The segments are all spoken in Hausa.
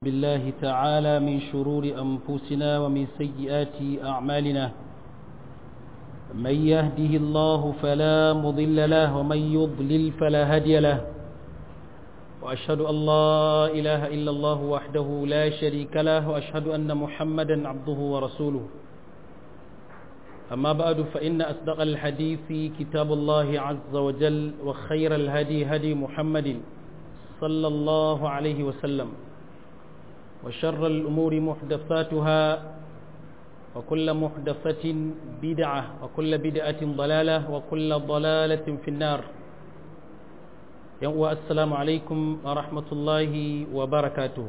بالله تعالى من شرور أنفسنا ومن سيئات أعمالنا من يهده الله فلا مضل له ومن يضلل فلا هادي له وأشهد أن لا إله إلا الله وحده لا شريك له وأشهد أن محمدا عبده ورسوله أما بعد فإن أصدق الحديث كتاب الله عز وجل وخير الهدي هدي محمد صلى الله عليه وسلم وشر الأمور محدثاتها وكل محدثة بدعة وكل بدعة ضلالة وكل ضلالة في النار السلام عليكم ورحمة الله وبركاته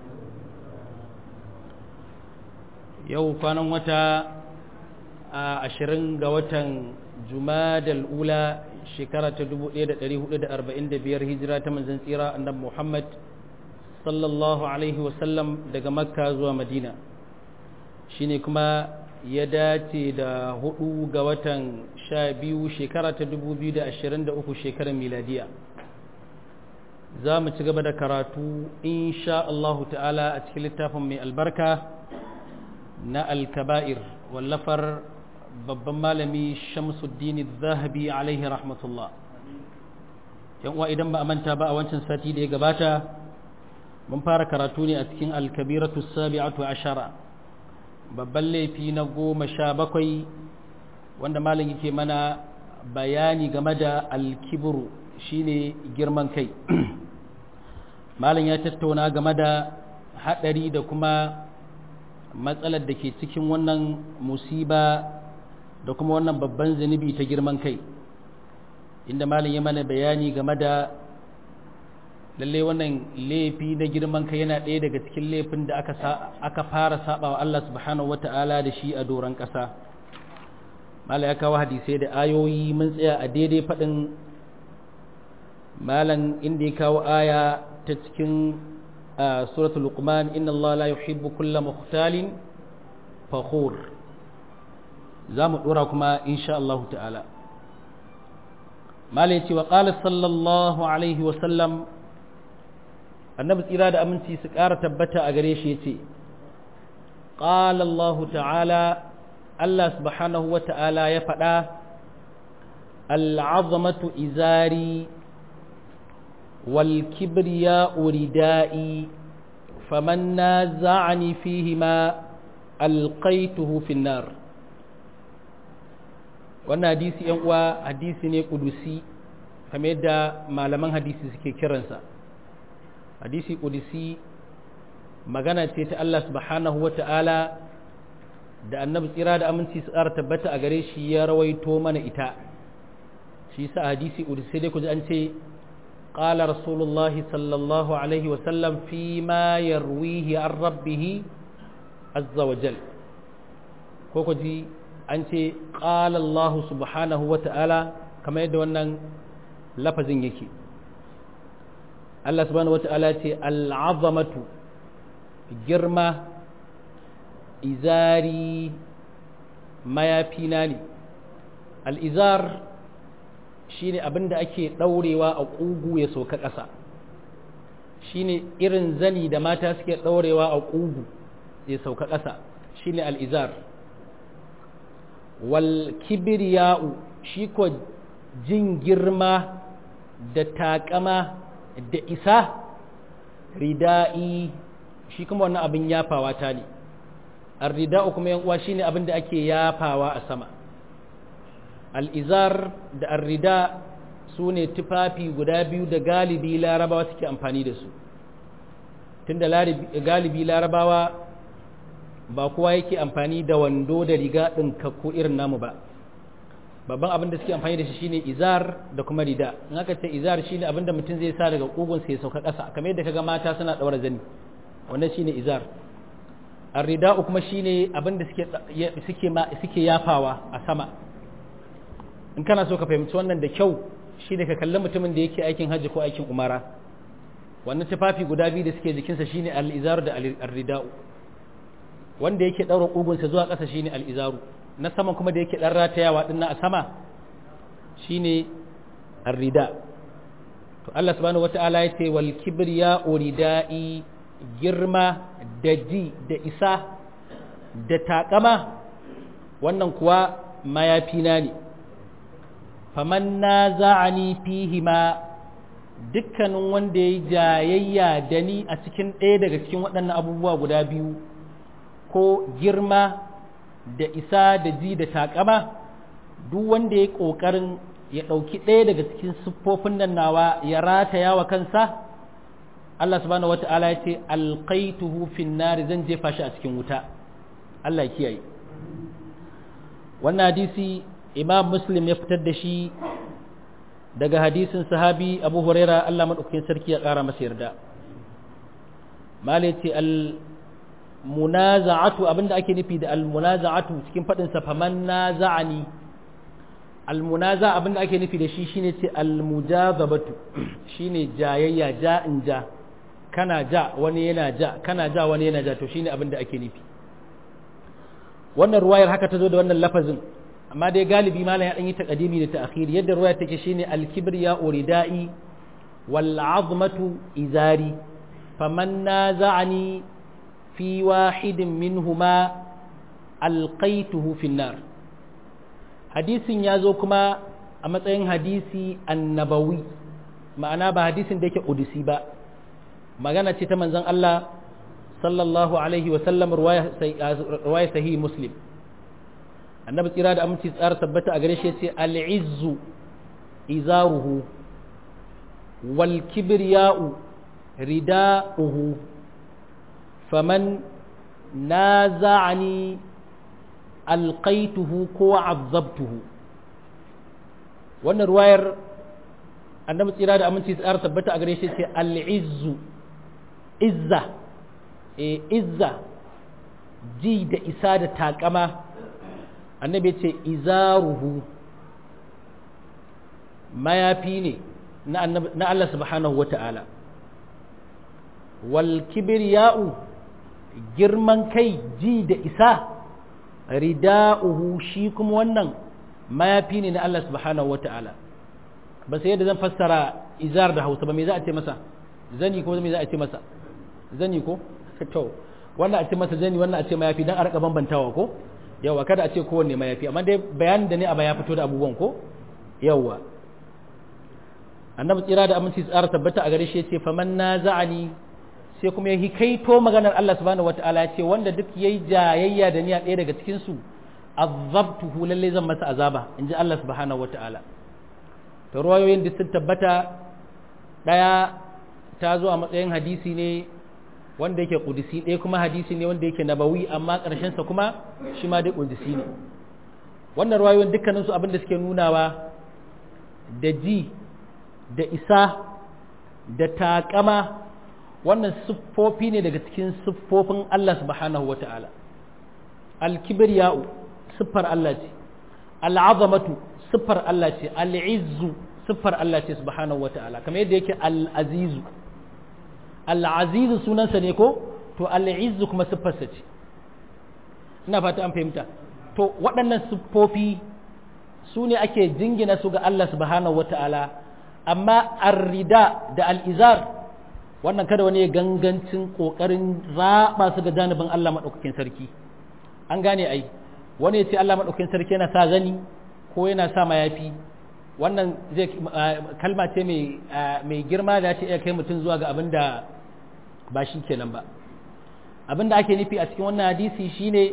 yau kwanan wata a ashirin ga watan jumadal ula shekara ta 1445 hijira ta manzan tsira annabi muhammad sallallahu alaihi wasallam daga makka zuwa madina shine kuma ya dace da hudu ga watan sha biyu shekara ta 2023 shekarar miladiya za mu ci gaba da karatu insha Allahu ta'ala a cikin littafin mai albarka na alkaba'ir wallafar babban malami shamsuddin zahabi alaihi rahmatullah yan uwa idan ba a manta ba a wancan sati da ya gabata mun fara karatu ne a cikin alkabiratu sabi'atu ashara babban laifi na goma sha bakwai wanda malam yake mana bayani game da alkiburu shine girman kai malam ya tattauna game da haɗari da kuma matsalar da ke cikin wannan musiba da kuma wannan babban zunubi ta girman kai inda malam ya mana bayani game da lallai wannan laifi na girman kai yana ɗaya daga cikin laifin da aka fara saba wa Allah subhanahu wata'ala da shi a doron ƙasa malam ya kawo hadisai da ayoyi mun tsaya a daidai faɗin malam inda ya kawo aya ta cikin suratul luqman inna Allah la yuhibbu kulla mukhtalin fakhur za mu ɗora kuma insha Allah ta'ala malam ya ce wa qala sallallahu alaihi wa sallam annabi tsira da aminci su ƙara tabbata a gare shi ya ce ƙala Allah ta'ala Allah subhanahu wa ta'ala ya faɗa al'azamatu izari wal kibriya uridai faman na za'ani fihi ma alƙaituhu finnar wannan hadisi ‘yan uwa hadisi ne ƙudusi kamar yadda malaman hadisi suke kiransa hadisi ƙudisi magana ce ta Allah subhanahu wa ta'ala da annabi tsira da aminci su ƙara tabbata a gare shi ya rawaito mana ita shi sa hadisi ƙudisi dai ku ji an ce ƙala rasulullah sallallahu alaihi wasallam fi ma yarwihi an rabbihi azza wa jal ko ku ji an ce ƙala Allah subhanahu wa ta'ala kamar yadda wannan lafazin yake Allah subhanahu wata'ala ce al'azamatu girma izari mayafina ne al'izar shi ne abinda ake ɗaurewa a ƙugu ya sauka ƙasa shi ne irin zani da mata suke ɗaurewa a ƙugu ya sauka ƙasa shi ne al'izar wal kibiriya'u shi ko jin girma da taƙama da isa rida'i shi kuma wannan abin yafawa ta ne rida'u kuma yan uwa shine abin da ake yafawa a sama al'izar da arrida su ne tufafi guda biyu da galibi larabawa suke amfani da su tunda galibi larabawa ba kowa yake amfani da wando da riga ɗinkakku irin namu ba babban abin da suke amfani da shi shine izar da kuma rida in aka ce izar shine abin da mutum zai sa daga kugun sai ya sauka ƙasa kamar yadda kaga mata suna daura zani wannan shine izar ar-rida kuma shine abin da suke suke suke yafawa a sama in kana so ka fahimci wannan da kyau shine ka kalli mutumin da yake aikin hajji ko aikin umara wannan tufafi guda biyu da suke jikinsa shine al-izar da ar-rida wanda yake daura kugunsa zuwa ƙasa shine al-izaru na saman kuma da yake ɗan ratayawa ɗin a sama shine arrida to Allah subhanahu wata'ala ya ce wal kibriya uridai girma da ji da isa da takama wannan kuwa mayafina ne faman na za'ani fihima dukkanin wanda ya yi jayayya da ni a cikin ɗaya daga cikin waɗannan abubuwa guda biyu ko girma da isa da ji da takama duk wanda ya yi ƙoƙarin ya ɗauki ɗaya daga cikin siffofin nan nawa ya rataya wa kansa Allah subhanahu wata'ala ya ce alqaituhu fin nari zan jefa shi a cikin wuta Allah ya kiyaye wannan hadisi imam muslim ya fitar da shi daga hadisin sahabi abu huraira Allah maɗaukakin sarki ya ƙara masa yarda malai ce al munaza'atu abinda ake nufi da al munaza'atu cikin faɗin sa faman naza'ani al munaza abinda ake nufi da shi shine ce al mujazabatu shine jayayya ja in ja kana ja wani yana ja kana ja wani yana ja to shine abinda ake nufi wannan ruwayar haka ta zo da wannan lafazin amma dai galibi malam ya dan yi taqdimi da ta'khir yadda ruwaya take shine al-kibriya uridai wal 'azmatu izari faman naza'ani fi wahidin minhuma alqaituhu fi nar hadisin ya zo kuma a matsayin hadisi annabawi ma'ana ba hadisin da yake udisi ba magana ce ta manzon Allah sallallahu alaihi wa sallam ruwaya sahih muslim annabi tsira da aminci tsara tabbata a gare shi yace al-izzu izaruhu wal kibriya'u rida'uhu faman naza'ani alqaituhu ko azabtuhu wannan ruwayar annabi tsira da aminci tsara tabbata a gare shi yace al-izzu izza e izza ji da isa da takama annabi ce izaruhu mayafi ne na Allah subhanahu wata'ala wal kibriya'u girman kai ji da isa rida'uhu shi kuma wannan mayafi ne na Allah subhanahu wata'ala ba sai yadda zan fassara izar da hausa ba me za a ce masa zani ko me za a ce masa zani ko to wannan a ce masa zani wannan a ce mayafi dan a rika bambantawa ko yawa kada a ce kowanne mayafi amma dai bayanin da ne a baya fito da abubuwan ko yawa annabi tsira da aminci tsara tabbata a gare shi yace faman naza'ani sai kuma ya hikaito maganar Allah subhanahu wataala ya ce wanda duk yayi jayayya da niyya ɗaya daga cikin su azabtuhu lalle zan masa azaba inji Allah subhanahu wataala to ruwayoyin da sun tabbata daya ta zo a matsayin hadisi ne wanda yake kudisi ɗaya kuma hadisi ne wanda yake nabawi amma ƙarshensa kuma shi ma dai kudisi ne wannan ruwayoyin dukkaninsu abin da suke nunawa da ji da isa da taƙama wannan siffofi ne daga cikin siffofin Allah subhanahu wata'ala alkibriya'u siffar Allah ce al'azamatu siffar Allah ce al'izzu siffar Allah ce subhanahu wata'ala kamar yadda yake al'azizu al'azizu sunansa ne ko to al'izzu kuma siffarsa ce ina fata an fahimta to waɗannan siffofi su ne ake jingina su ga Allah subhanahu wata'ala amma arrida da al'izar wannan kada wani gangancin ƙoƙarin zaɓa su ga janibin Allah maɗaukakin sarki an gane ai wani ya ce Allah maɗaukakin sarki yana sa zani ko yana sa mayafi wannan zai kalma ce mai girma da ce iya kai mutum zuwa ga abin da ba shi kenan ba abin da ake nufi a cikin wannan hadisi shine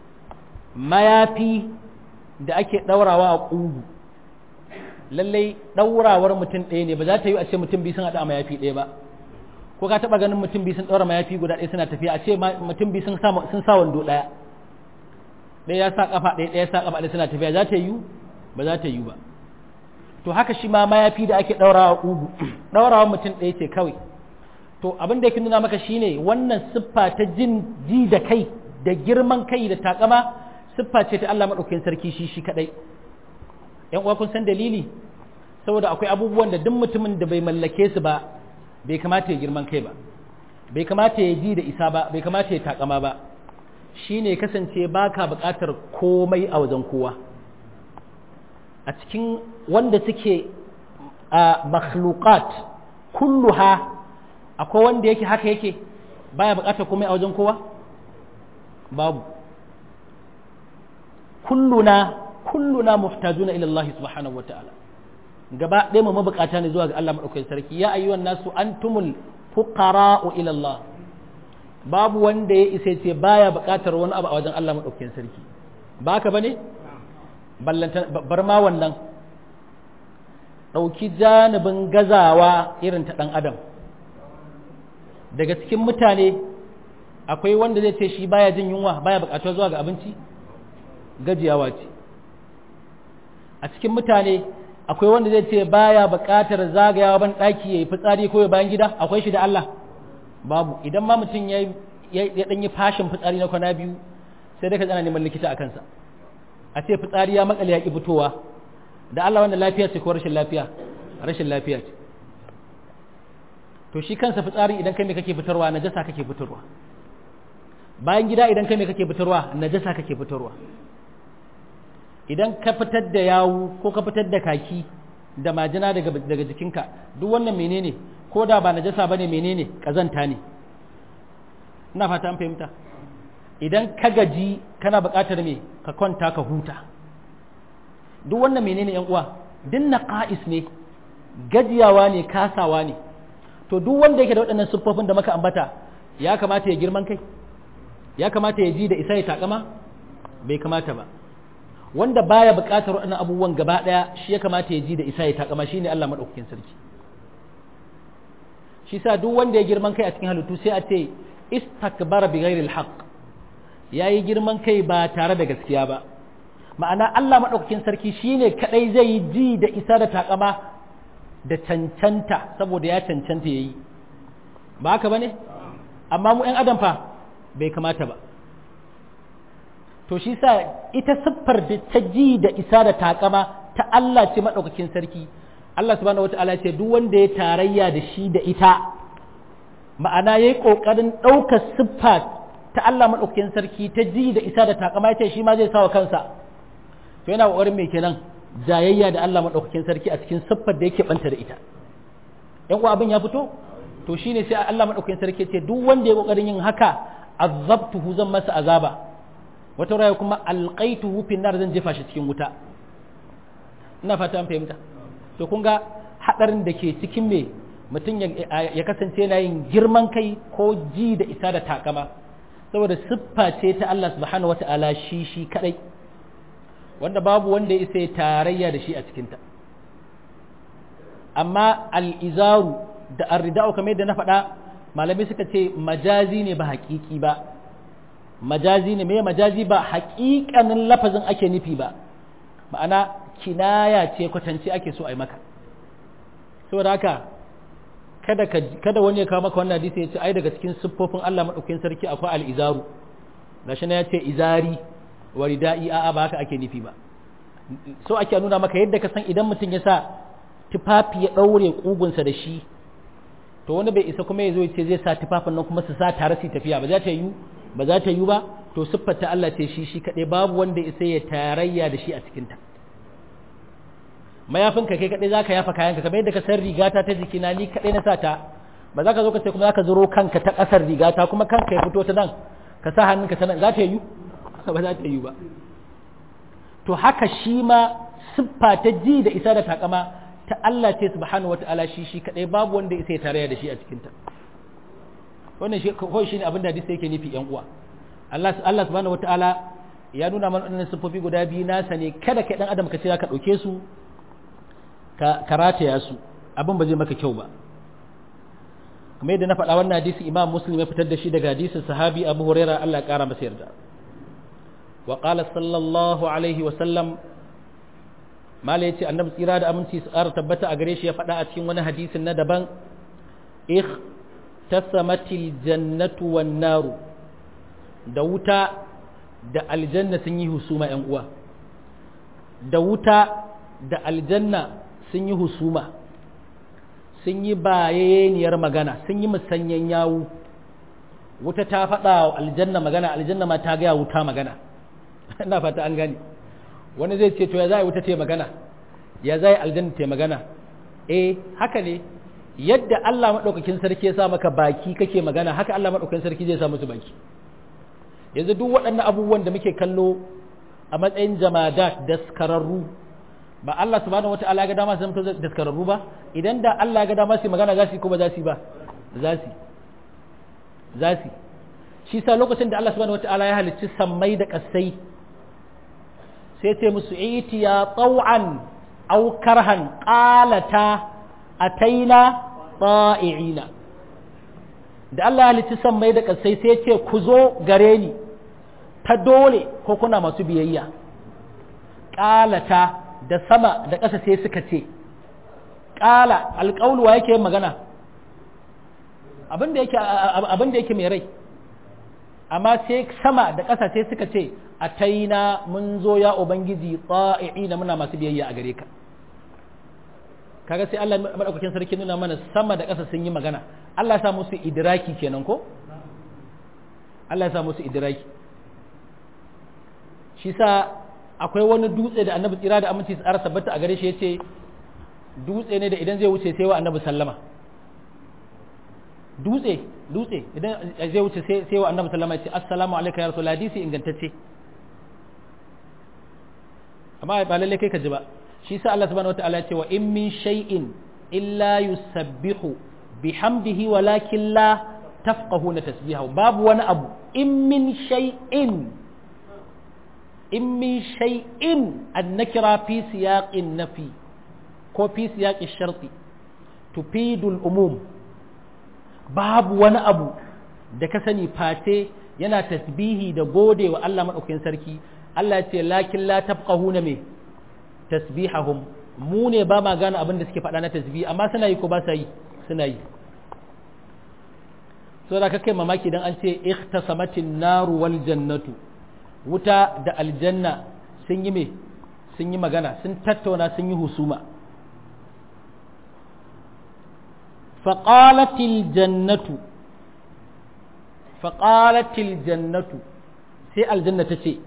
mayafi da ake ɗaurawa a ƙugu lallai ɗaurawar mutum ɗaya ne ba za ta yi a ce mutum biyu sun haɗa a mayafi ɗaya ba ko ka taɓa ganin mutum biyu sun ɗaura mayafi guda ɗaya suna tafiya a ce mutum biyu sun sa wando ɗaya ɗaya ya sa ƙafa ɗaya ɗaya ya sa ƙafa ɗaya suna tafiya za ta yi ba za ta yi ba to haka shi ma mayafi da ake ɗaurawa ƙugu ɗaurawa mutum ɗaya ce kawai to abin da yake nuna maka shine wannan siffa ta jin ji da kai da girman kai da takama siffa ce ta Allah maɗaukakin sarki shi shi kaɗai ‘yan uwa kun san dalili saboda akwai abubuwan da duk mutumin da bai mallake su ba bai kamata ya girman kai ba bai kamata ya ji da isa ba bai kamata ya takama ba shine kasance baka buƙatar komai a wajen kowa a cikin wanda suke a makhluqat kulluha akwai wanda yake haka yake baya bukatar komai a wajen kowa babu kulluna kulluna muhtajuna ila Allah subhanahu wataala gaba ɗaya mu mabukata ne zuwa ga Allah madaukakin sarki ya ayyuhan nasu antumul fuqara'u ila Allah babu wanda ya isa ce baya bukatar wani abu a wajen Allah madaukakin sarki ba haka bane ballanta bar ma wannan ɗauki janibin gazawa irin ta ɗan adam daga cikin mutane akwai wanda zai ce shi baya jin yunwa baya buƙatuwa zuwa ga abinci gajiyawa ce a cikin mutane akwai wanda zai ce baya buƙatar zagayawa ban ɗaki ya yi fitsari ko ya bayan gida akwai shi da Allah babu idan ma mutum ya ɗan yi fashin fitsari na kwana biyu sai dai ka tsana neman likita a kansa a ce fitsari ya makale ya ƙi fitowa da Allah wannan lafiya ce ko rashin lafiya rashin lafiya ce to shi kansa fitsari idan kai me kake fitarwa najasa kake fitarwa bayan gida idan kai me kake fitarwa najasa kake fitarwa idan ka fitar da yawu ko ka fitar da kaki da majina daga daga jikinka duk wannan menene ko da ba najasa bane menene kazanta ne ina fata an fahimta idan ka gaji kana buƙatar me ka kwanta ka huta duk wannan menene yan uwa din naqais ne gajiyawa ne kasawa ne to duk wanda yake da waɗannan siffofin da muka ambata ya kamata ya girman kai ya kamata ya ji da isa ya takama bai kamata ba wanda baya buƙatar waɗannan abubuwan gaba ɗaya shi ya kamata ya ji da isa ya takama shine Allah madaukakin sarki shi sa duk wanda ya girman kai a cikin halittu sai a ce istakbara bi ghairi alhaq yayi girman kai ba tare da gaskiya ba ma'ana Allah madaukakin sarki shine kadai zai yi ji da isa da takama da cancanta saboda ya cancanta yayi ba haka bane amma mu ɗan adam fa bai kamata ba to shi sa ita siffar da ta ji da isa da takama ta Allah ce madaukakin sarki Allah subhanahu wata'ala ce duk wanda ya tarayya da shi da ita ma'ana yayi kokarin ɗaukar siffa ta Allah madaukakin sarki ta ji da isa da takama ya ce shi ma zai sawa kansa to yana kokarin me kenan jayayya da Allah madaukakin sarki a cikin siffar da yake banta da ita yan uwa abin ya fito to shine sai Allah madaukakin sarki ce duk wanda ya kokarin yin haka azabtuhu zan masa azaba wata raya kuma alqaituhu fi nar zan jefa shi cikin wuta ina fata an fahimta to kun ga hadarin da ke cikin me mutum ya kasance yana yin girman kai ko ji da isa da takama saboda siffa ce ta Allah subhanahu wata'ala shi shi kadai wanda babu wanda ya isa ya tarayya da shi a cikinta amma al'izaru da arrida'u kamar yadda na faɗa malamai suka ce majazi ne ba haƙiƙi ba majazi ne mai majazi ba haƙiƙanin lafazin ake nufi ba ma'ana kinaya ce kwatance ake so a yi maka saboda haka kada kada wani ya kawo maka wannan hadisi ya ce ai daga cikin siffofin Allah madaukakin sarki akwai al-izaru gashi na ya ce izari wa rida'i a'a ba haka ake nufi ba so ake nuna maka yadda ka san idan mutum ya sa tufafi ya daure kugunsa da shi to wani bai isa kuma ya zo ya ce zai sa tufafin nan kuma su sa tare su tafiya ba za ta yi ba za ta yi ba to siffar ta Allah ce shi shi kaɗai babu wanda isa ya tarayya da shi a cikinta mayafinka kai kaɗai za ka yafa kayanka kamar yadda ka san rigata ta jikina ni kaɗai na sa ta ba za ka zo ka ce kuma za ka zuro kanka ta ƙasar rigata kuma kanka ya fito ta nan ka sa hannunka ta nan za ta yi ba za ta yi ba to haka shi ma siffa ta ji da isa da takama ta Allah ce subhanahu wata'ala shi shi kaɗai babu wanda isa ya tarayya da shi a cikinta wannan shi kawai shine abin da hadisi yake nufi yan uwa Allah Allah subhanahu wataala ya nuna mana wannan sifofi guda biyu nasa ne kada kai dan adam ka ce ka dauke su ka karataya su abin ba zai maka kyau ba kamar yadda na faɗa wannan hadisi Imam Muslim ya fitar da shi daga hadisin sahabi Abu Hurairah Allah ya kara masa yarda wa qala sallallahu alaihi wa sallam mala yace annabi tsira da aminci su ƙara tabbata a gare shi ya faɗa a cikin wani hadisin na daban tasamatil jannatu wan naru da wuta da aljanna sun yi husuma ‘yan uwa da wuta da aljanna sun yi husuma sun yi bayaniyar magana sun yi musanyen yawu wuta ta faɗa wa aljanna magana aljanna ma ta gaya wuta magana ina fata an gani wani zai ce to ya za wuta ce magana ya za aljanna ce magana eh haka ne yadda Allah maɗaukakin sarki ya sa maka baki kake magana haka Allah maɗaukakin sarki zai sa musu baki yanzu duk waɗannan abubuwan da muke kallo a matsayin jamadat daskararru ba Allah subhanahu wata'ala ga dama su zama daskararru ba idan da Allah ga dama su magana za su ko ba za su ba za su za su shi sa lokacin da Allah subhanahu wata'ala ya halicci sammai da kasai sai ce musu itiya taw'an aw karhan qalata ataina ta'i'ina da Allah ya halicci sammai da kasai sai ce ku zo gare ni ta dole ko kuna masu biyayya qalata da sama da ƙasa sai suka ce ƙala alƙauluwa yake yin magana abin da yake mai rai amma sai sama da ƙasa sai suka ce a taina mun zo ya ubangiji na muna masu biyayya a gare ka kaga sai Allah madaukakin sarki nuna mana sama da ƙasa sun yi magana Allah ya sa musu idraki kenan ko Allah ya sa musu idraki shi sa akwai wani dutse da annabi tsira da aminci tsara tabbata a gare shi yace dutse ne da idan zai wuce sai wa annabi sallama dutse dutse idan zai wuce sai wa annabi sallama yace assalamu alayka ya rasul hadisi ingantacce amma ba lalle kai ka ji ba shi sa Allah subhanahu wataala ya ce wa in min shay'in illa yusabbihu bihamdihi walakin la tafqahuna tasbihahu babu wani abu in min shay'in in min shay'in annakira fi siyaqin nafi ko fi siyaqin sharti tufidul umum babu wani abu da ka sani face yana tasbihi da gode wa Allah madaukakin sarki Allah ya ce lakin la tafqahuna me tasbihahum mu ne ba ma gane abin da suke faɗa na tasbih amma suna yi ko ba sa yi suna yi so da kai mamaki dan an ce ikhtasamatin naru wal jannatu wuta da aljanna sun yi me sun yi magana sun tattauna sun yi husuma faƙalatil jannatu faƙalatil jannatu sai aljanna ta ce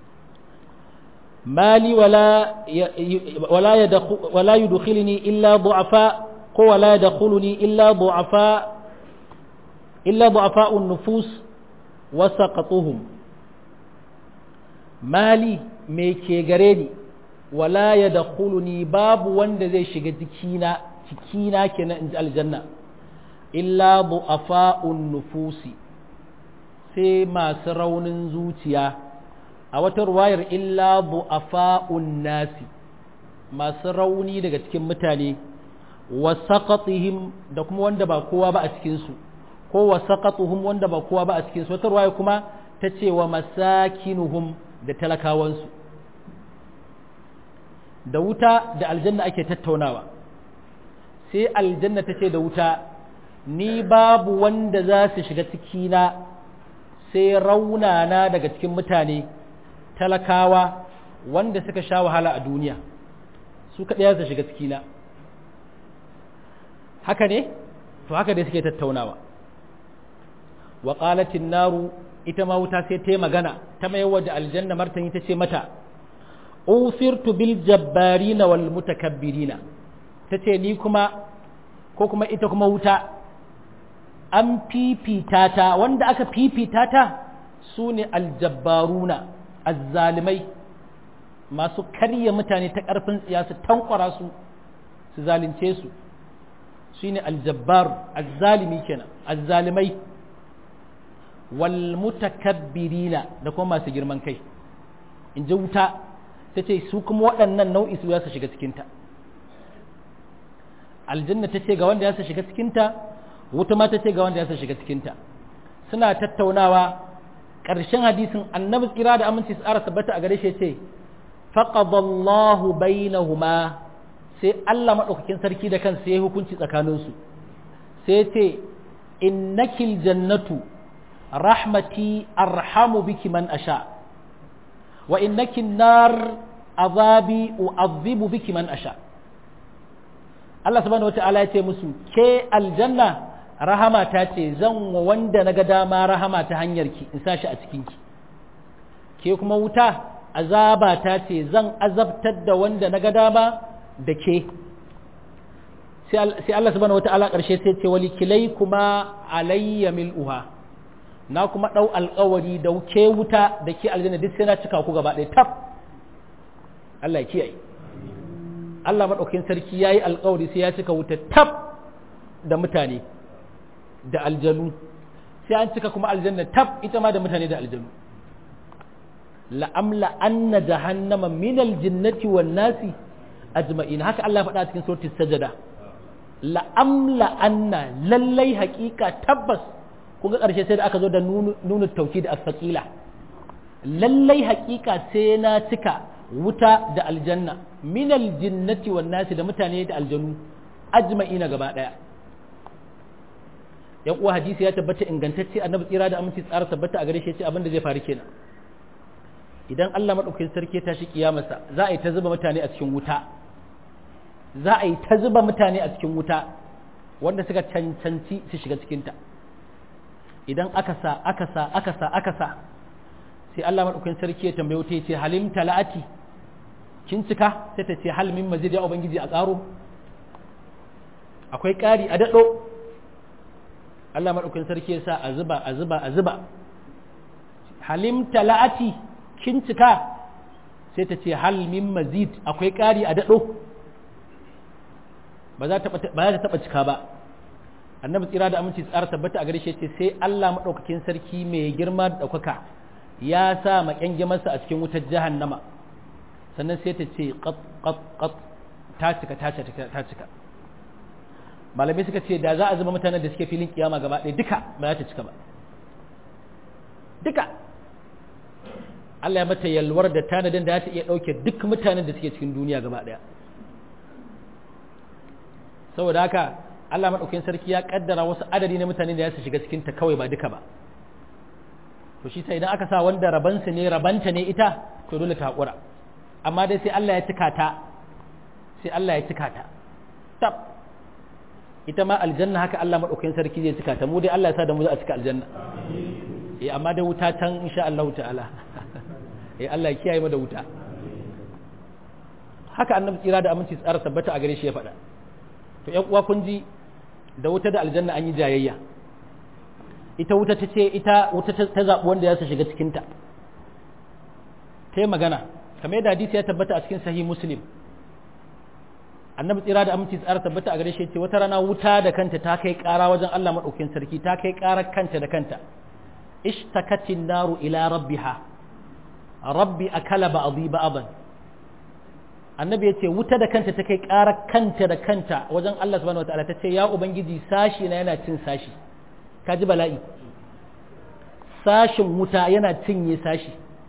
mali wala wala yudkhilni illa du'afa ko wala yadkhuluni illa du'afa illa du'afa'un nufus wa saqatuhum mali me ke gare ni wala ya da ni babu wanda zai shiga jikina cikina kenan in ji aljanna illa bu'afa'un nufusi sai masu raunin zuciya a wata ruwayar illa bu'afa'un nasi masu rauni daga cikin mutane wa saqatihim da kuma wanda ba kowa ba a cikinsu ko wa saqatuhum wanda ba kowa ba a cikinsu wata ruwaya kuma ta ce wa masakinuhum da talakawansu da wuta da aljanna ake tattaunawa sai aljanna ta ce da wuta ni babu wanda za su shiga cikina sai raunana daga cikin mutane talakawa wanda suka sha wahala a duniya su kaɗaya su shiga cikina haka ne to haka dai suke tattaunawa wa qalatin naru ita ma wuta sai ta yi magana ta mai waje aljanna martani ta ce mata usirtu bil jabbarina wal mutakabbirina ta ce ni kuma ko kuma ita kuma wuta an fifita ta wanda aka fifita ta su ne aljabbaruna azzalimai masu karya mutane ta ƙarfin tsiya su tankwara su su zalunce su su ne aljabbar azzalimi kenan azzalimai wal mutakabbirina da kuma masu girman kai in ji wuta ta ce su kuma waɗannan nau'i su ya su shiga cikinta aljanna ta ce ga wanda ya su shiga cikinta wuta ma ta ce ga wanda ya su shiga cikinta suna tattaunawa ƙarshen hadisin annabi tsira da aminci tsara tabbata a gare shi ce faqadallahu bainahuma sai Allah madaukakin sarki da kansa ya hukunci tsakaninsu sai ce innakil jannatu rahmati arhamu biki man asha wa innaki nar azabi u'adhibu biki man asha Allah subhanahu wata'ala ya ce musu ke aljanna rahama ta ce zan wa wanda naga dama rahama ta hanyar ki in sashi a cikin ki ke kuma wuta azaba ta ce zan azabtar da wanda naga dama da ke sai Allah subhanahu wata'ala ƙarshe sai ce wali kilai kuma alayya mil'uha na kuma ɗau alƙawari da ke wuta da ke aljanna duk sai na cika ku gaba ɗaya tab Allah ya kiyaye Allah maɗaukin sarki ya yi alƙawari sai ya cika wuta tab da mutane da aljanu sai an cika kuma aljanna tab ita ma da mutane da aljanu la'amla anna jahannama minal jinnati wan nasi ajma'in haka Allah ya faɗa cikin suratul sajada la'amla anna lallai haƙiƙa tabbas kun ga ƙarshe sai da aka zo da nuna tauki da asfaƙila lallai haƙiƙa sai na cika wuta da aljanna minal jinnati wan nasi da mutane da aljanu ajma'ina gaba ɗaya yan uwa hadisi ya tabbata ingantacce annabi tsira da aminci tsara tabbata a gare shi ce abin da zai faru kenan idan Allah madaukakin sarki ya tashi kiyamarsa za a yi ta zuba mutane a cikin wuta za a yi ta zuba mutane a cikin wuta wanda suka cancanci su shiga cikinta idan aka sa aka sa aka sa aka sa sai Allah madaukakin sarki ya tambaye wuta ya ce halim talati kin cika sai ta ce hal min mazid ya ubangiji a karo akwai ƙari a daɗo Allah madaukakin sarki ya sa a zuba a zuba a zuba halim talati kin cika sai ta ce hal min mazid akwai ƙari a daɗo ba za ta taɓa cika ba annabi tsira da aminci tsara tabbata a gare shi ce sai Allah maɗaukakin sarki mai girma da ɗaukaka ya sa maƙyangyamarsa a cikin wutar jahannama sannan sai ta ce ƙat ta cika ta cika ta cika malamai suka ce da za a zama mutanen da suke filin kiyama gaba ɗaya duka ba za ta cika ba duka Allah ya mata yalwar da tanadin da za ta iya ɗauke duk mutanen da suke cikin duniya gaba ɗaya saboda haka Allah maɗaukin sarki ya ƙaddara wasu adadi na mutane da ya su shiga cikinta kawai ba duka ba to shi sai idan aka sa wanda rabansu ne rabanta ne ita to dole ta haƙura amma dai sai Allah ya cika ta sai Allah ya cika ta tab ita ma aljanna haka Allah maɗaukin sarki zai cika ta mu dai Allah ya sa da mu za a cika aljanna eh amma dai wuta can insha Allah ta'ala eh Allah ya kiyaye mu da wuta haka annabi tsira da aminci tsara tabbata a gare shi ya faɗa to ƴan uwa kun ji da wuta da aljanna an yi jayayya ita wuta ta ce ita wuta ta zaɓi wanda ya shiga cikinta ta yi magana kamar yadda hadisi ya tabbata a cikin sahih muslim annabi tsira da aminci tsara tabbata a gare shi ce wata rana wuta da kanta ta kai ƙara wajen Allah maɗaukin sarki ta kai ƙarar kanta da kanta ishtakatin naru ila rabbiha rabbi akala ba'dhi ba'dan annabi ya ce wuta da kanta ta kai ƙarar kanta da kanta wajen Allah subhanahu wataala ta ce ya ubangiji sashi na yana cin sashi ka ji bala'i sashin wuta yana cinye sashi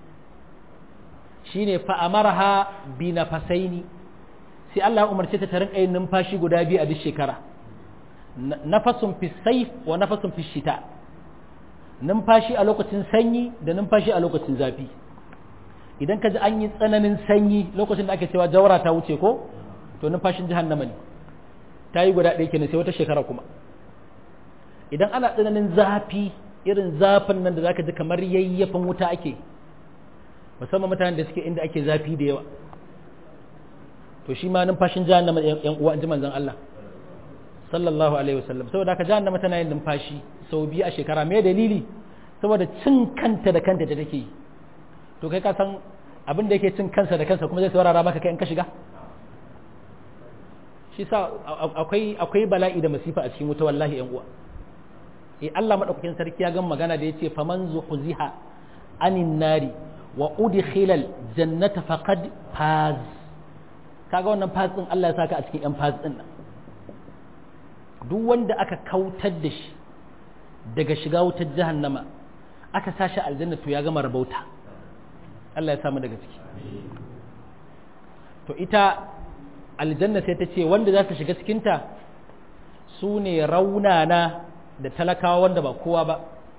shine fa amarha bi nafasaini sai Allah ya umarce ta ta rinka yin numfashi guda biyu a duk shekara nafasun fi sayf wa nafasun fi shita numfashi a lokacin sanyi da numfashi a lokacin zafi idan ka ji an yi tsananin sanyi lokacin da ake cewa jawara ta wuce ko to numfashin jahannama ne ta yi guda ɗaya kenan sai wata shekara kuma idan ana tsananin zafi irin zafin nan da zaka ji kamar yayyafin wuta ake musamman mutanen da suke inda ake zafi da yawa to shi ma numfashin jahannama yan uwa ji manzon Allah sallallahu alaihi wasallam saboda haka jahannama tana yin numfashi sau biyu a shekara me dalili saboda cin kanta da kanta da take yi to kai ka san abin da yake cin kansa da kansa kuma zai saurara maka kai in ka shiga shi sa akwai akwai bala'i da masifa a cikin wuta wallahi yan uwa eh Allah madaukakin sarki ya gan magana da yace faman zuhziha anin nari wa udkhilal jannata faqad faz kaga wannan faz din Allah ya saka a cikin yan faz din nan duk wanda aka kautar da shi daga shiga wutar jahannama aka sashi aljanna to ya gama rabauta Allah ya samu daga ciki to ita aljanna sai ta ce wanda za su shiga cikinta su ne raunana da talakawa wanda ba kowa ba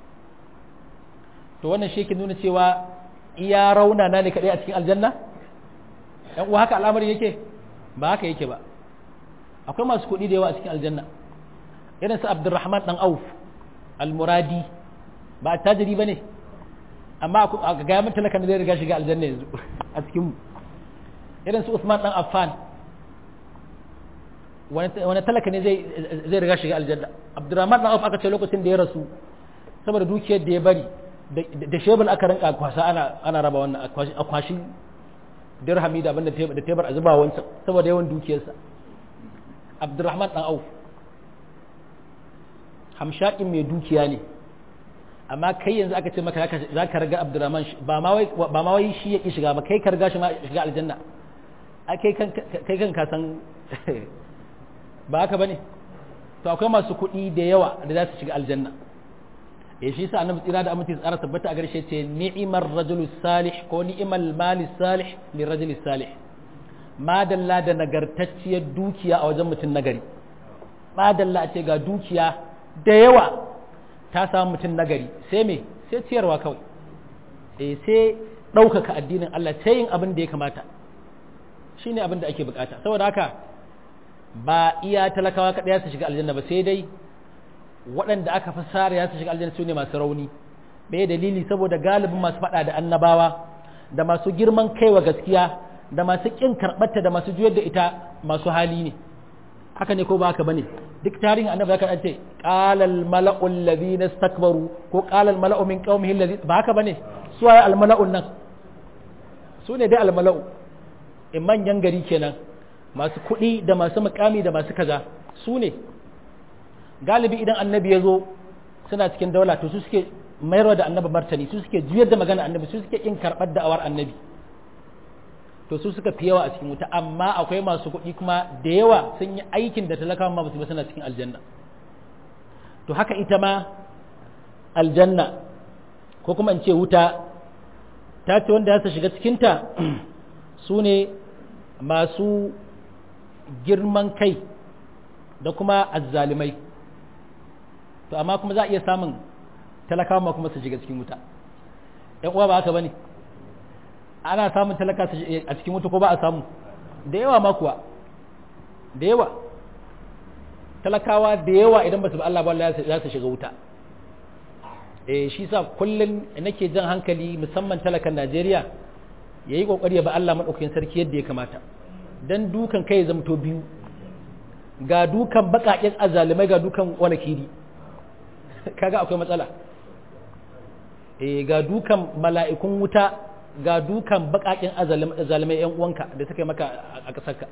to wannan shi ke nuna cewa iya raunana ne kaɗai a cikin aljanna ‘yan uwa haka al'amari yake ba haka yake ba akwai masu kuɗi da yawa a cikin aljanna irin su abdurrahman ɗan auf al-muradi ba a tajiri ba ne amma a gaya mun talakan da zai riga shiga aljanna yanzu a cikin irin su usman ɗan affan wani talaka ne zai zai riga shiga aljanna abdurrahman dan auf aka ce lokacin da ya rasu saboda dukiyar da ya bari da shebul aka rinka kwasa ana ana raba wannan a kwashi dirhami da abinda da tebar a zuba wancan saboda yawan dukiyarsa abdurrahman dan auf hamshakin mai dukiya ne amma kai yanzu aka ce maka za ka raga abdurrahman ba ma wai shi ya ki shiga ba kai ka riga shi ma shiga aljanna a kai kan ka san ba haka bane to akwai masu kuɗi da yawa da za su shiga aljanna ya shi sa annabi tsira da aminci tsara tabbata a garshe ce ni'imar rajulus salih ko ni'imal malis salih li rajulis salih madalla da nagartacciyar dukiya a wajen mutum nagari madalla a ce ga dukiya da yawa ta samu mutum nagari sai me sai ciyarwa kawai eh sai ɗaukaka addinin Allah sai yin abin da ya kamata shine abin da ake bukata saboda haka ba iya talakawa kaɗai su shiga aljanna ba sai dai waɗanda aka fi sare ya su shiga aljanna su ne masu rauni bai dalili saboda galibin masu faɗa da annabawa da masu girman kaiwa gaskiya da masu ƙin karɓarta da masu juyar da ita masu hali ne haka ne ko ba haka bane duk tarihin annabi zaka ce qalal mala'u alladhina istakbaru ko qalal mala'u min qaumihi alladhi ba haka bane su waye al mala'un nan su ne dai al mala'u in manyan gari kenan masu kuɗi da masu mukami da masu kaza su ne galibi idan annabi ya zo suna cikin daula to su suke mayarwa da annabi martani su suke juyar da magana annabi su suke kin karɓar da'awar annabi to su suka fi yawa a cikin wuta amma akwai masu kuɗi kuma da yawa sun yi aikin da talakawa ma basu ba suna cikin aljanna to haka ita ma aljanna ko kuma in ce wuta ta ce wanda ya shiga cikinta su ne masu girman kai da kuma azzalimai to amma kuma za a iya samun talakawa ma kuma su shiga cikin wuta ‘yan uwa ba haka ba ne ana samun talaka a cikin wuta ko ba a samu da yawa ma kuwa da yawa talakawa da yawa idan ba su ba Allah ba za su shiga wuta eh shi sa kullum nake jan hankali musamman talakan Najeriya ya yi ƙoƙari ya ba Allah maɗaukakin sarki yadda ya kamata don dukan kai ya zamto biyu ga dukan baƙaƙen azalimai ga dukan wani kiri kaga akwai matsala eh ga dukan mala'ikun wuta ga dukan baƙaƙen azalimai yan uwanka da suka yi maka a ƙasarka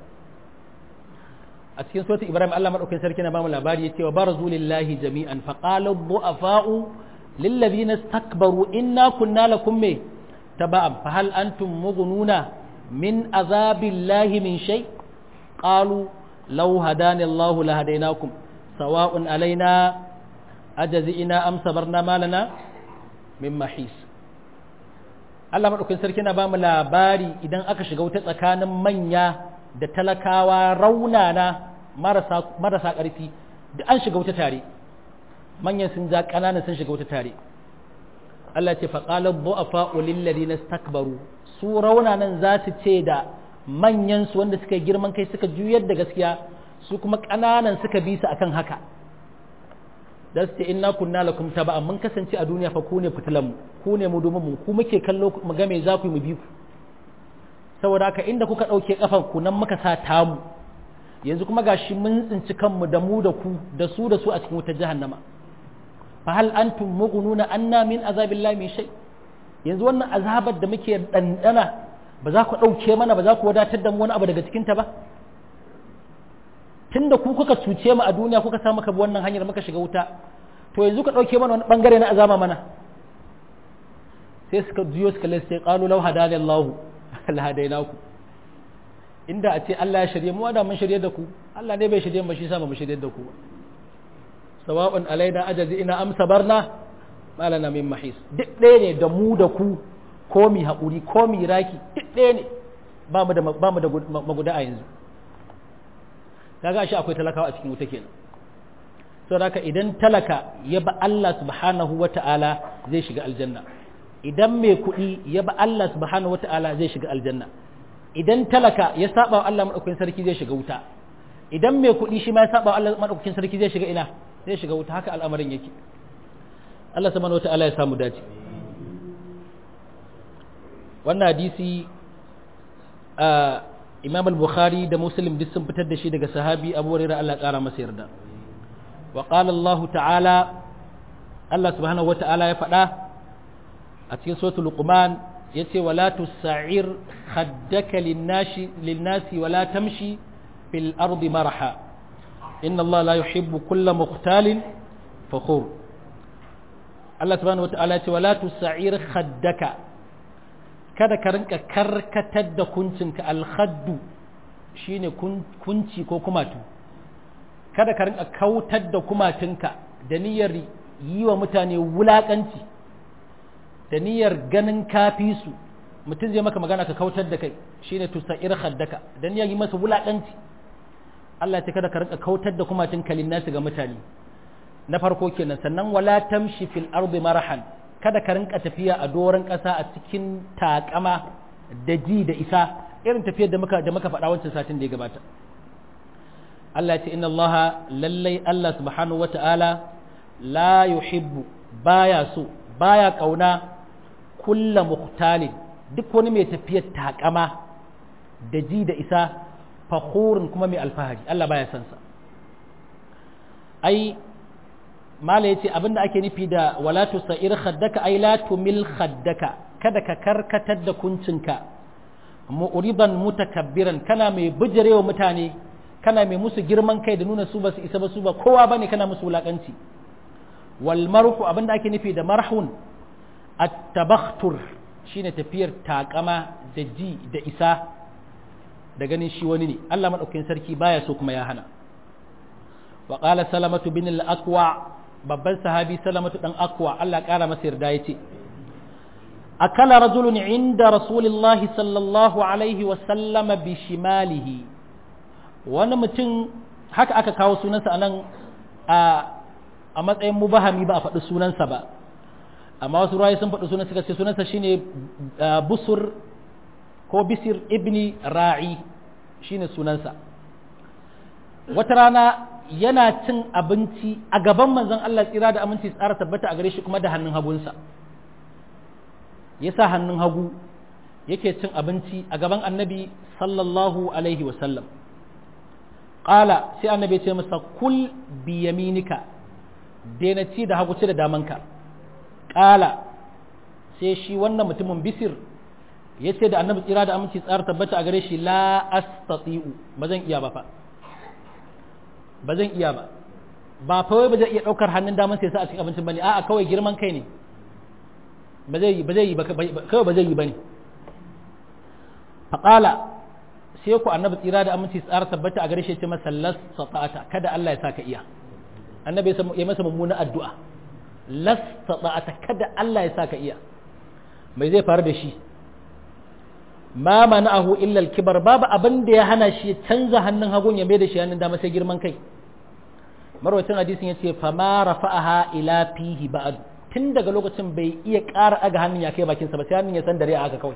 a cikin suratul ibrahim Allah maɗaukakin sarki na bamu labari ya ce wa barazu lillahi jami'an faqala du'afa'u lillazina istakbaru inna kunna lakum me تبعا فهل أنتم مغنون من عذاب الله من شيء قالوا لو هداني الله لهديناكم سواء علينا أجزئنا أم صبرنا ما لنا من محيص Allah maɗaukin sarki na ba mu labari idan aka shiga wuta tsakanin manya da talakawa raunana marasa ƙarfi da an shiga wuta tare manyan sun ja ƙananan sun shiga wuta tare Allah ce faƙalar bu'afa ulillari na stakbaru su raunanan za su ce da manyansu wanda suka yi girman kai suka juyar da gaskiya su kuma ƙananan suka bi su akan haka da su ce inna kunna lakum taba mun kasance a duniya fa ku ne fitilan mu ku ne mu domin mu ku muke kallo mu ga me za ku yi mu bi ku saboda haka inda kuka ɗauke kafan ku nan muka sa tamu yanzu kuma gashi mun tsinci kanmu da mu da ku da su da su a cikin wutar jahannama fahal antum mughnuna anna min azabillahi min shay yanzu wannan azabar da muke dandana ba za ku dauke mana ba za ku wadatar da mu wani abu daga cikin ta ba tunda ku kuka cuce mu a duniya kuka sa muka bi wannan hanyar muka shiga wuta to yanzu ka dauke mana wani bangare na azaba mana sai suka juyo suka lasse qalu law hadani Allah la hadainaku inda a ce Allah ya shirye mu da mun shirye da ku Allah ne bai shirye ba shi sa mu shirye da ku sawa'un alaina ajazi ina am sabarna malana min mahis duk ɗaya ne da mu da ku ko mi haƙuri ko mi raki duk ɗaya ne ba mu da ba mu da maguda a yanzu kaga shi akwai talakawa a cikin wuta kenan saboda haka idan talaka ya ba Allah subhanahu wata'ala zai shiga aljanna idan mai kuɗi ya ba Allah subhanahu wata'ala zai shiga aljanna idan talaka ya saba wa Allah madaukakin sarki zai shiga wuta idan mai kuɗi shi ma ya saba wa Allah madaukakin sarki zai shiga ina zai shiga wuta haka al'amarin yake Allah subhanahu wata'ala ya samu dace wannan hadisi imam al-bukhari da muslim duk sun fitar da shi daga sahabi abu hurairah Allah ƙara masa yarda wa qala Allah ta'ala Allah subhanahu wa ta'ala ya faɗa a cikin suratul luqman yace wala tusa'ir khaddaka lin-nasi lin-nasi wala tamshi fil ardi maraha inna Allah la yuhibbu kulla mukhtalin fakhur Allah subhanahu wata'ala ce wala tusa'ir khaddaka kada ka rinka karkatar da kuncinka alkhaddu shine kunci ko kumatu kada ka rinka kautar da kumatunka da niyyar yi wa mutane wulakanci da niyyar ganin kafi su mutum zai maka magana ka kautar da kai shine tusa'ir khaddaka da niyyar yi masa wulakanci Allah ya ce kada ka rinka kautar da kumatun kalin nasu ga mutane na farko kenan sannan wala tamshi fil ardi marahan kada ka rinka tafiya a doron ƙasa a cikin takama da ji da isa irin tafiyar da muka da muka faɗa wancan satin da ya gabata Allah ya ce inna Allah lallai Allah subhanahu wata'ala la yuhibbu baya so baya kauna kulla muhtalin duk wani mai tafiyar takama da ji da isa fakhurin kuma mai alfahari Allah baya son sa ai mala yace abinda ake nufi da wala tusair khaddaka ai la tumil khaddaka kada ka karkatar da kuncinka mu'riban mutakabbiran kana mai bijirewa mutane kana mai musu girman kai da nuna su ba su isa ba su ba kowa bane kana musu wulakanci wal marhu abinda ake nufi da marhun at-tabakhtur shine tafiyar takama da ji da isa da ganin shi wani ne Allah madaukakin sarki baya so kuma ya hana wa qala salamatu bin al-aqwa babban sahabi salamatu dan aqwa Allah kara masa yarda yace akala rajulun inda rasulullah sallallahu alaihi wa sallam bi shimalihi wani mutum haka aka kawo sunansa anan a a matsayin mubahami ba a faɗi sunansa ba amma wasu ruwaye sun faɗi sunansa suka ce sunansa shine busur ko bisir ibni ra'i shine sunansa wata rana yana cin abinci a gaban manzon Allah tsira da aminci tsara tabbata a gare shi kuma da hannun hagunsa ya sa hannun hagu yake cin abinci a gaban annabi sallallahu alaihi wasallam ƙala sai annabi ce masa kul bi yaminika daina ci da hagu ci da damanka ƙala sai shi wannan mutumin bisir ya ce da annabi tsira da aminci tsara tabbata a gare shi la astati'u ba zan iya ba fa ba zan iya ba ba fa wai ba zai iya daukar hannun daman sai sa a cikin abincin bane a'a kawai girman kai ne ba zai ba zai yi ba kawai ba zai yi bane faqala sai ku annabi tsira da aminci tsara tabbata a gare shi ce masa las sata'ata kada Allah ya saka iya annabi ya masa mummunan addu'a las sata'ata kada Allah ya saka iya mai zai faru da shi ma mana'ahu illa al-kibar babu abin da ya hana shi canza hannun hagun ya mai da shi hannun dama sai girman kai marwacin hadisin yace fa ma rafa'aha ila fihi ba'd tun daga lokacin bai iya ƙara aga hannun ya kai bakin sa ba sai hannun ya san dare aka kawai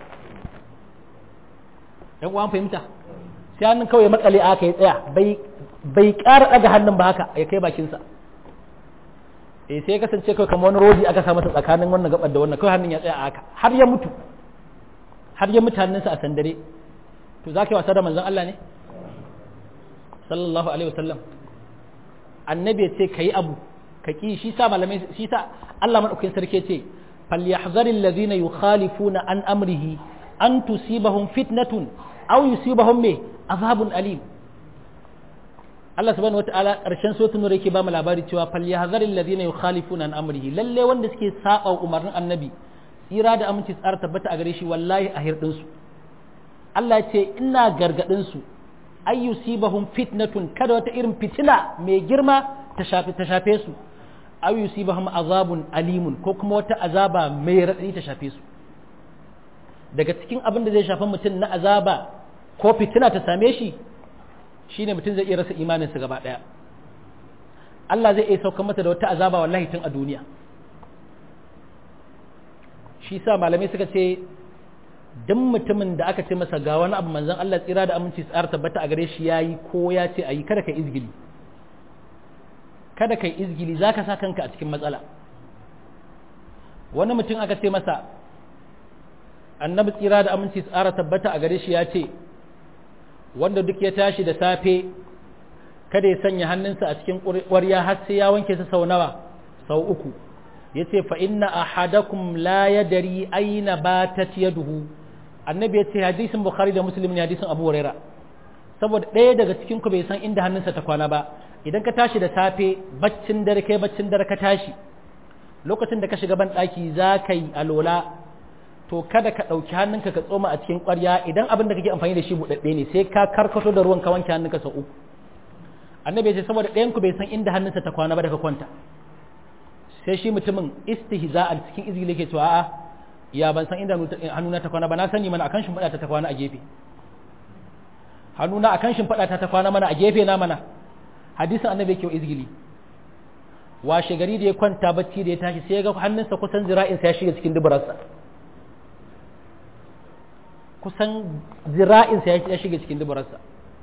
dan uwan fahimta sai hannun kawai makale aka ya tsaya bai bai ƙara aga hannun ba haka ya kai bakin sa eh sai ya kasance kawai kamar wani rodi aka sa masa tsakanin wannan gabar da wannan kawai hannun ya tsaya haka har ya mutu har ya mutanensa a sandare to za ka yi wasa da manzon Allah ne sallallahu alaihi wasallam annabi ya ce ka yi abu ka ƙi shi sa malamai shi sa Allah maɗaukakin sarki ce falyahzari alladhina yukhalifuna an amrihi an tusibahum fitnatun aw yusibahum me azabun alim Allah subhanahu wataala ƙarshen suratul nur yake ba mu labari cewa falyahzari alladhina yukhalifuna an amrihi lalle wanda suke saba umarnin annabi tsira da aminci tsara tabbata a gare shi wallahi a hirɗinsu Allah ce ina gargaɗinsu ay yusibahum fitnatun kada wata irin fitina mai girma ta shafe ta shafe su ay yusibahum azabun alimun ko kuma wata azaba mai raɗaɗi ta shafe su daga cikin abin da zai shafi mutum na azaba ko fitina ta same shi shine mutum zai iya rasa imaninsa gaba ɗaya Allah zai iya saukar mata da wata azaba wallahi tun a duniya shi sa malamai suka ce duk mutumin da aka ce masa ga wani abu manzon Allah tsira da aminci tsar tabbata a gare shi yayi ko ya ce ayi kada kai izgili kada kai izgili zaka sa kanka a cikin matsala wani mutum aka ce masa annabi tsira da aminci tsara tabbata a gare shi ya ce wanda duk ya tashi da safe kada ya sanya hannunsa a cikin ƙwarya har sai ya wanke su sau nawa sau uku ya ce fa inna ahadakum la yadari aina batat yaduhu annabi ya ce hadisin bukhari da muslim ne hadisin abu huraira saboda ɗaya daga cikin ku bai san inda hannunsa ta kwana ba idan ka tashi da safe baccin dare kai baccin dare ka tashi lokacin da ka shiga ban ɗaki za ka yi alola to kada ka ɗauki hannunka ka tsoma a cikin ƙwarya idan abin da kake amfani da shi buɗaɗɗe ne sai ka karkato da ruwan ka wanke hannunka sau uku annabi ya ce saboda ɗayan ku bai san inda hannunsa ta kwana ba da ka kwanta sai shi mutumin istihza'an cikin izgili yake cewa a'a ya ban san inda hannuna ta kwana ba na sani mana akan shimfiɗa ta ta kwana a gefe hannuna akan shimfiɗa ta ta kwana mana a gefe na mana hadisin annabi yake izgili washe gari da ya kwanta bacci da ya tashi sai ya ga hannunsa kusan zira'insa ya shiga cikin dubararsa kusan zira'insa ya shiga cikin dubararsa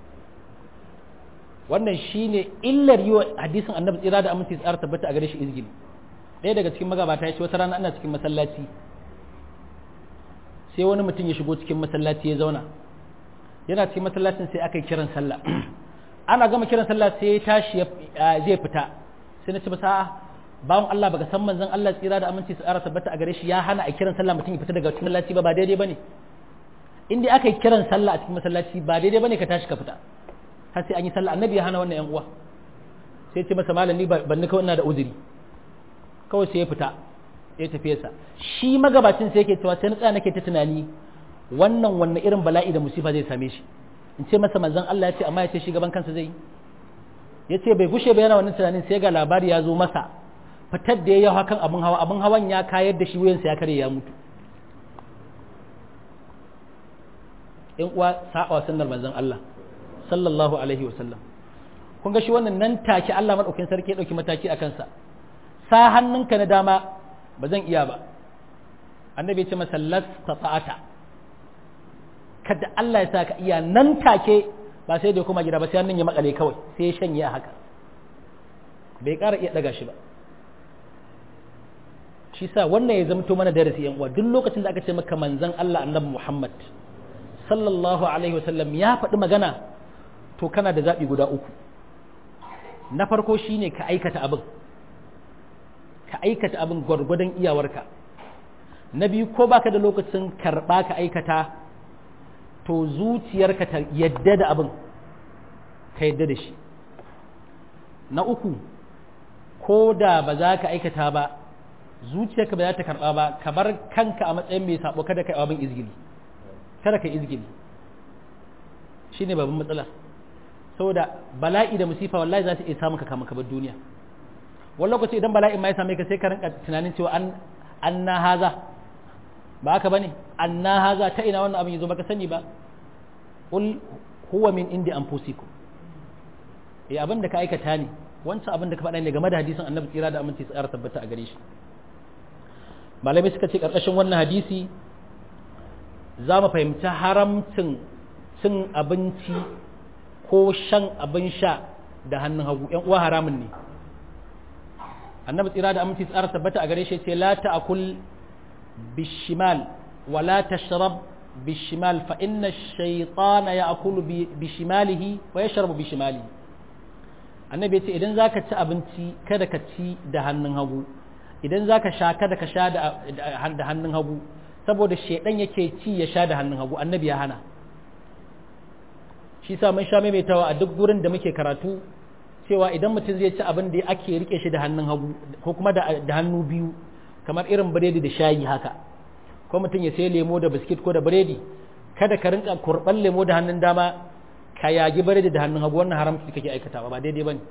wannan shine illar yi wa hadisin annabi tsira da aminci tsara tabbata a gare shi izgili ɗaya daga cikin magabata ya ce wata rana ana cikin masallaci sai wani mutum ya shigo cikin masallaci ya zauna yana cikin masallacin sai aka yi kiran sallah ana gama kiran sallah sai ya tashi zai fita sai na ce ba sa'a bawon Allah baka san manzon Allah tsira da aminci tsara tabbata a gare shi ya hana a kiran sallah mutum ya fita daga cikin masallaci ba ba daidai bane in dai aka yi kiran sallah a cikin masallaci ba daidai bane ka tashi ka fita har sai an yi sallah annabi ya hana wannan yan uwa sai ce masa malam ni ban ni kawai ina da uzuri kawai sai ya fita ya tafi sa shi magabacin sai yake cewa sai na tsaya nake ta tunani wannan wannan irin bala'i da musifa zai same shi in ce masa manzon Allah ya ce amma ya ce shi gaban kansa zai ya ce bai gushe ba yana wannan tunanin sai ga labari ya zo masa fitar da ya yi hakan abin hawa abin hawan ya kayar da shi wuyansa ya kare ya mutu in uwa sa'a sunnar manzon Allah sallallahu alaihi wasallam kun ga shi wannan nan take Allah madaukakin sarki ya dauki mataki a kansa sa hannunka na dama ba zan iya ba annabi ya ce masa lasta ta'ata kada Allah ya sa ka iya nan take ba sai da kuma gida ba sai hannun ya makale kawai sai ya shanye haka bai ƙara iya daga shi ba shi sa wannan ya zamto mana darasi yan uwa duk lokacin da aka ce maka manzon Allah annabi Muhammad sallallahu alaihi wasallam ya faɗi magana to kana da zaɓi guda uku na farko shine ka aikata abin ka aikata abin gwargwadon iyawarka na biyu ko baka da lokacin karɓa ka aikata to zuciyarka ta yadda da abin ka yadda da shi na uku ko da ba za ka aikata ba zuciyarka ba za ta karɓa ba ka bar kanka a matsayin mai sabo kada ka yi abin izgili kada ka yi izgili shine babban matsala saboda bala'i da musifa wallahi za su iya samun ka kama kabar duniya wani lokaci idan bala'in ma ya same ka sai ka rinka tunanin cewa an anna haza ba haka bane anna haza ta ina wannan abin yazo baka sani ba qul huwa min indi anfusikum eh abin da ka aikata ne wancan abin da ka faɗa ne game da hadisin annabi tsira da aminci tsara tabbata a gare shi malamai suka ce karkashin wannan hadisi za mu fahimci haramcin cin abinci ko shan abin sha da hannun hagu ‘yan uwa haramun ne annabi tsira da aminci tsara tabbata a gare shi ce la ta'kul bishimal wa la tashrab bishimal fa inna shaytana ya'kulu bishimalihi wa yashrabu bishimalihi annabi ce idan zaka ci abinci kada ka ci da hannun hagu idan zaka sha kada ka sha da hannun hagu saboda shedan yake ci ya sha da hannun hagu annabi ya hana shi sa mun sha maimaitawa a duk gurin da muke karatu cewa idan mutum zai ci abin da ake rike shi da hannun hagu ko kuma da hannu biyu kamar irin biredi da shayi haka ko mutum ya sai lemo da biskit ko da biredi kada ka rinka kurban lemo da hannun dama ka yagi biredi da hannun hagu wannan haramci kake aikatawa ba daidai bane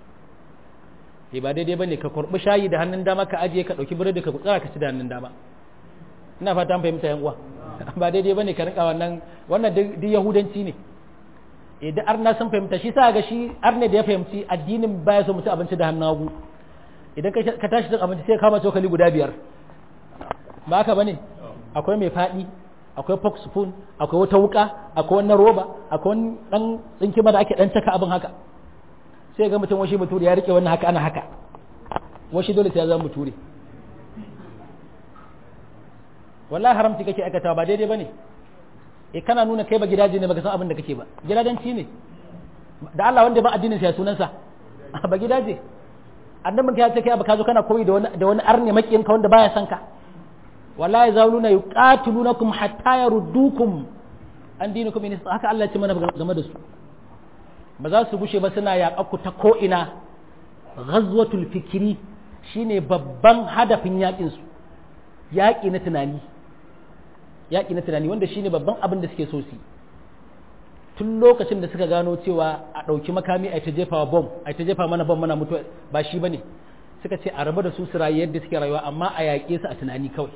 eh ba daidai bane ka kurbi shayi da hannun dama ka ajiye ka dauki biredi ka tsara ka ci da hannun dama ina fata an fahimta yan uwa ba daidai bane ka rinka wannan wannan duk yahudanci ne idan arna sun fahimta shi sa ga shi arne da ya fahimci addinin baya so mutu abinci da hannun hagu idan ka tashi cin abinci sai kama cokali guda biyar ba haka bane akwai mai faɗi akwai fork spoon akwai wata wuka akwai wannan roba akwai wani dan tsinki da ake dan caka abin haka sai ga mutum washi bature ya rike wannan haka ana haka washi dole sai ya zama bature wallahi haramci kake aikata ba daidai bane e kana nuna kai ba gidaje ne baka san abin da kake ba gidadanci ne da Allah wanda ba addinin sa ya sunansa ba gidaje annabin ka ya ce kai ba ka zo kana koyi da wani da wani arne makiyin ka wanda baya san ka wallahi zauluna yuqatilunakum hatta yaruddukum an dinikum in haka Allah ya ce mana game da su ba za su gushe ba suna yaƙa ku ta ko ina ghazwatul fikri shine babban hadafin yakin su yaƙi na tunani yaƙi na tunani wanda shine babban abin da suke so su tun lokacin da suka gano cewa a ɗauki makami a ta jefa bom a ta jefa mana bom mana mutuwa ba shi bane suka ce a raba da su su rayu yadda suke rayuwa amma a yaƙe su a tunani kawai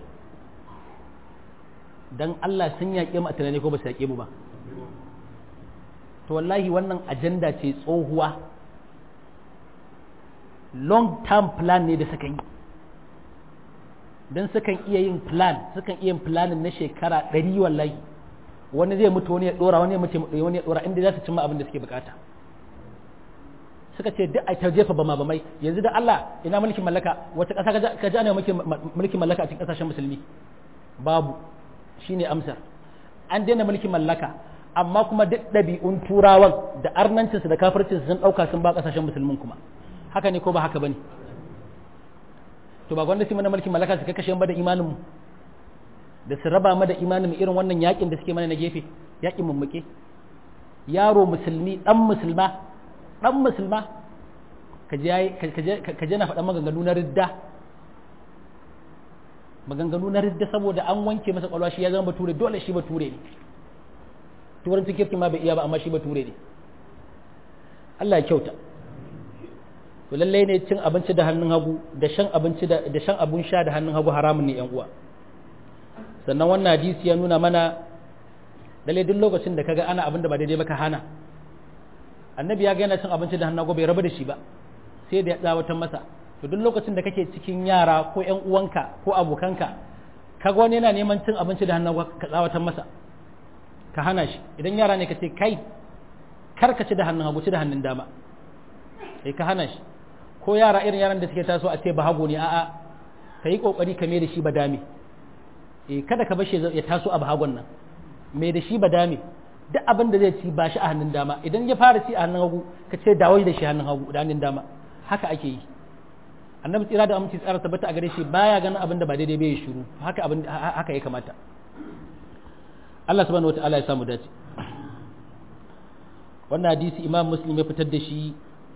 dan Allah sun yaƙe mu a tunani ko ba su yaƙe mu ba to wallahi wannan ajanda ce tsohuwa long term plan ne da suka yi don sukan iya yin plan sukan iya yin planin na shekara ɗari wallahi wani zai mutu wani ya ɗora wani ya mutu wani ya ɗora inda za su cimma abin da suke bukata suka ce duk a ta jefa bama bamai yanzu da Allah ina mulkin mallaka wata ƙasa ka ji ana mulkin mallaka a cikin ƙasashen musulmi babu shine amsar an daina mulkin mallaka amma kuma duk ɗabi'un turawan da arnancinsu da kafircinsu sun ɗauka sun ba ƙasashen musulmin kuma haka ne ko ba haka bane to ba gwanda su mana mulkin mallaka su kashe ba da imanin mu da su raba mu da imanin mu irin wannan yakin da suke mana na gefe yakin mummuke yaro musulmi dan musulma dan musulma ka je ka je na faɗa maganganu na ridda maganganu na ridda saboda an wanke masa kwalwa shi ya zama bature dole shi bature ne turancin kirki ma bai iya ba amma shi bature ne Allah ya kyauta to lallai ne cin abinci da hannun hagu da shan abinci da shan abun sha da hannun hagu haramun ne yan uwa sannan wannan hadisi ya nuna mana lalle duk lokacin da kaga ana abin da ba daidai ba ka hana annabi ya ga yana cin abinci da hannun hagu bai rabu da shi ba sai da ya tsawatar masa to duk lokacin da kake cikin yara ko ƴan uwanka ko abokanka kaga wani yana neman cin abinci da hannun hagu ka tsawatar masa ka hana shi idan yara ne ka ce kai kar ka ci da hannun hagu ci da hannun dama sai ka hana shi ko yara irin yaran da suke taso a ce ba hago ne a'a ka yi kokari ka mai da shi ba dame eh kada ka bashi ya taso a bahagon nan mai da shi ba dame duk abin da zai ci ba shi a hannun dama idan ya fara ci a hannun hagu ka ce dawo da shi hannun hagu da hannun dama haka ake yi annabi tsira da aminci tsara tabbata a gare shi baya ganin abin da ba daidai bai shiru haka abin haka ya kamata Allah subhanahu wataala ya samu dace wannan hadisi imam muslim ya fitar da shi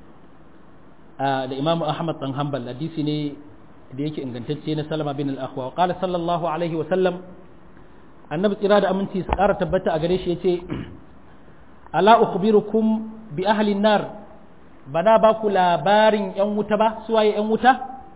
da imam ahmad dan hanbal hadisi ne da yake ingantacce na salama bin al-akhwa qala sallallahu alaihi wa sallam annabi tsira da aminci su ƙara tabbata a gare shi yace ala ukhbirukum bi ahli nar bana ba ku labarin yan wuta ba su waye yan wuta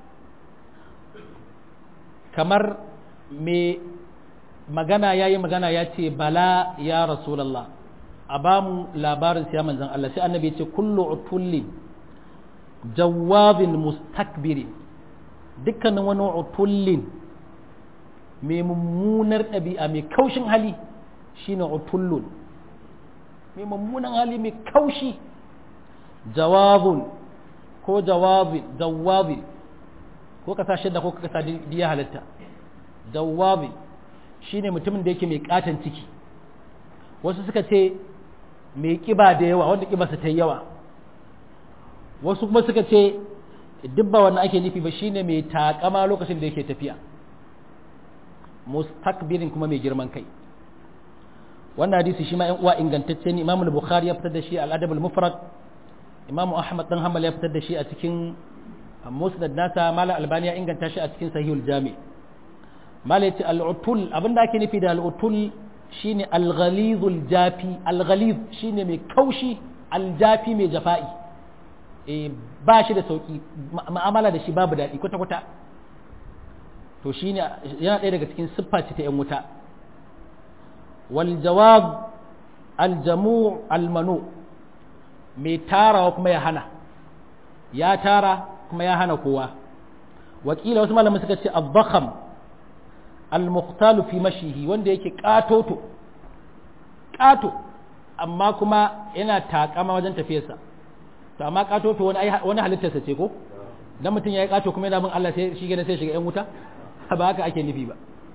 kamar me magana yayi magana ya ce bala ya rasulullah a ba mu labarin siya manzan Allah sai annabi ya ce kullu utullin jawabin mustakbirin dukkanin wani utullin mai mummunar ɗabi'a mai kaushin hali shine utullun mai mummunan hali mai kaushi jawabun ko jawabin jawabin ko ka sa shadda ko ka sa diya halatta jawabin shine mutumin da yake mai katon ciki wasu suka ce mai kiba da yawa wanda kibarsa ta yawa wasu kuma suka ce dubba wannan ake nufi ba shine mai takama lokacin da yake tafiya mustakbirin kuma mai girman kai wannan hadisi shi ma yan uwa ingantacce ne imamul bukhari ya fitar da shi al-adab al-mufrad imam ahmad dan hanbal ya fitar da shi a cikin musnad nasa malam albani ya inganta shi a cikin sahihul jami malam yace al-utul abinda ake nufi da al-utul shine al-ghalizul jafi al-ghaliz shine mai kaushi al-jafi mai jafa'i eh ba shi da sauki ma'amala da shi babu daɗi kwata kwata to shine yana ɗaya daga cikin siffa ce ta yan wuta wal jawab al-jamu' al-manu mai tarawa kuma ya hana ya tara kuma ya hana kowa wakila wasu malamin suka ce al-bakham al-muqtalu fi mashihi wanda yake katoto kato amma kuma yana takama wajen tafiyarsa to amma katoto wani wani halittarsa ce ko dan mutum yayi kato kuma yana bin Allah sai shi gane sai shiga yan wuta ba haka ake nufi ba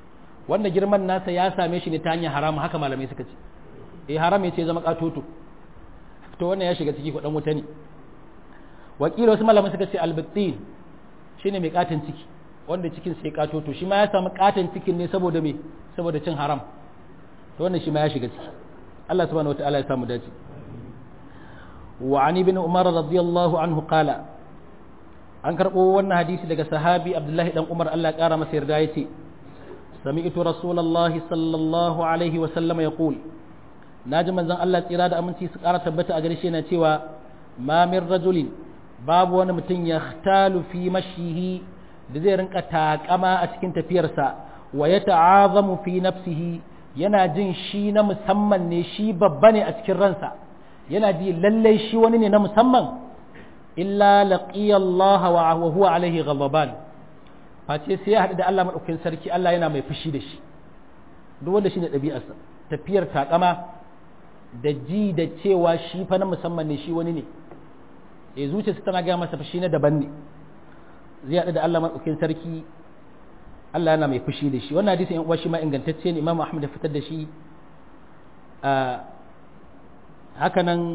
wanda girman nasa ya same shi ne ta hanyar haram haka malamai suka ce eh haram ya ce zama katoto to wannan ya shiga ciki kudan wuta ne wakila wasu malamai suka ce albattin shine mai katon ciki wanda cikin sai katoto shi ma ya samu katon cikin ne saboda me saboda cin haram to wannan shi ma ya shiga ciki Allah subhanahu wataala ya samu dace wa ani bin umar radiyallahu anhu qala an karbo wannan hadisi daga sahabi abdullahi dan umar Allah ya kara masa yarda yace sami'tu rasulullahi sallallahu alaihi wa sallam yaqul naji manzon Allah tsira da aminci su kara tabbata a gare shi yana cewa ma min rajulin babu wani mutum ya khtalu fi mashihi da zai rinka takama a cikin tafiyarsa wa ya ta'azamu fi nafsihi yana jin shi na musamman ne shi babba ne a cikin ransa yana ji lallai shi wani ne na musamman illa laqiya Allah wa huwa alaihi ghadaban face sai ya haɗu da Allah madaukakin sarki Allah yana mai fushi da shi duk wanda shine ɗabi'arsa tafiyar takama da ji da cewa shi fa na musamman ne shi wani ne ya zuciyarsa tana gaya masa fushi na daban ne zai haɗu da Allah maɗaukin sarki Allah yana mai fushi da shi wannan hadisin yan uwa shi ma ingantacce ne Imam Ahmad ya fitar da shi a haka nan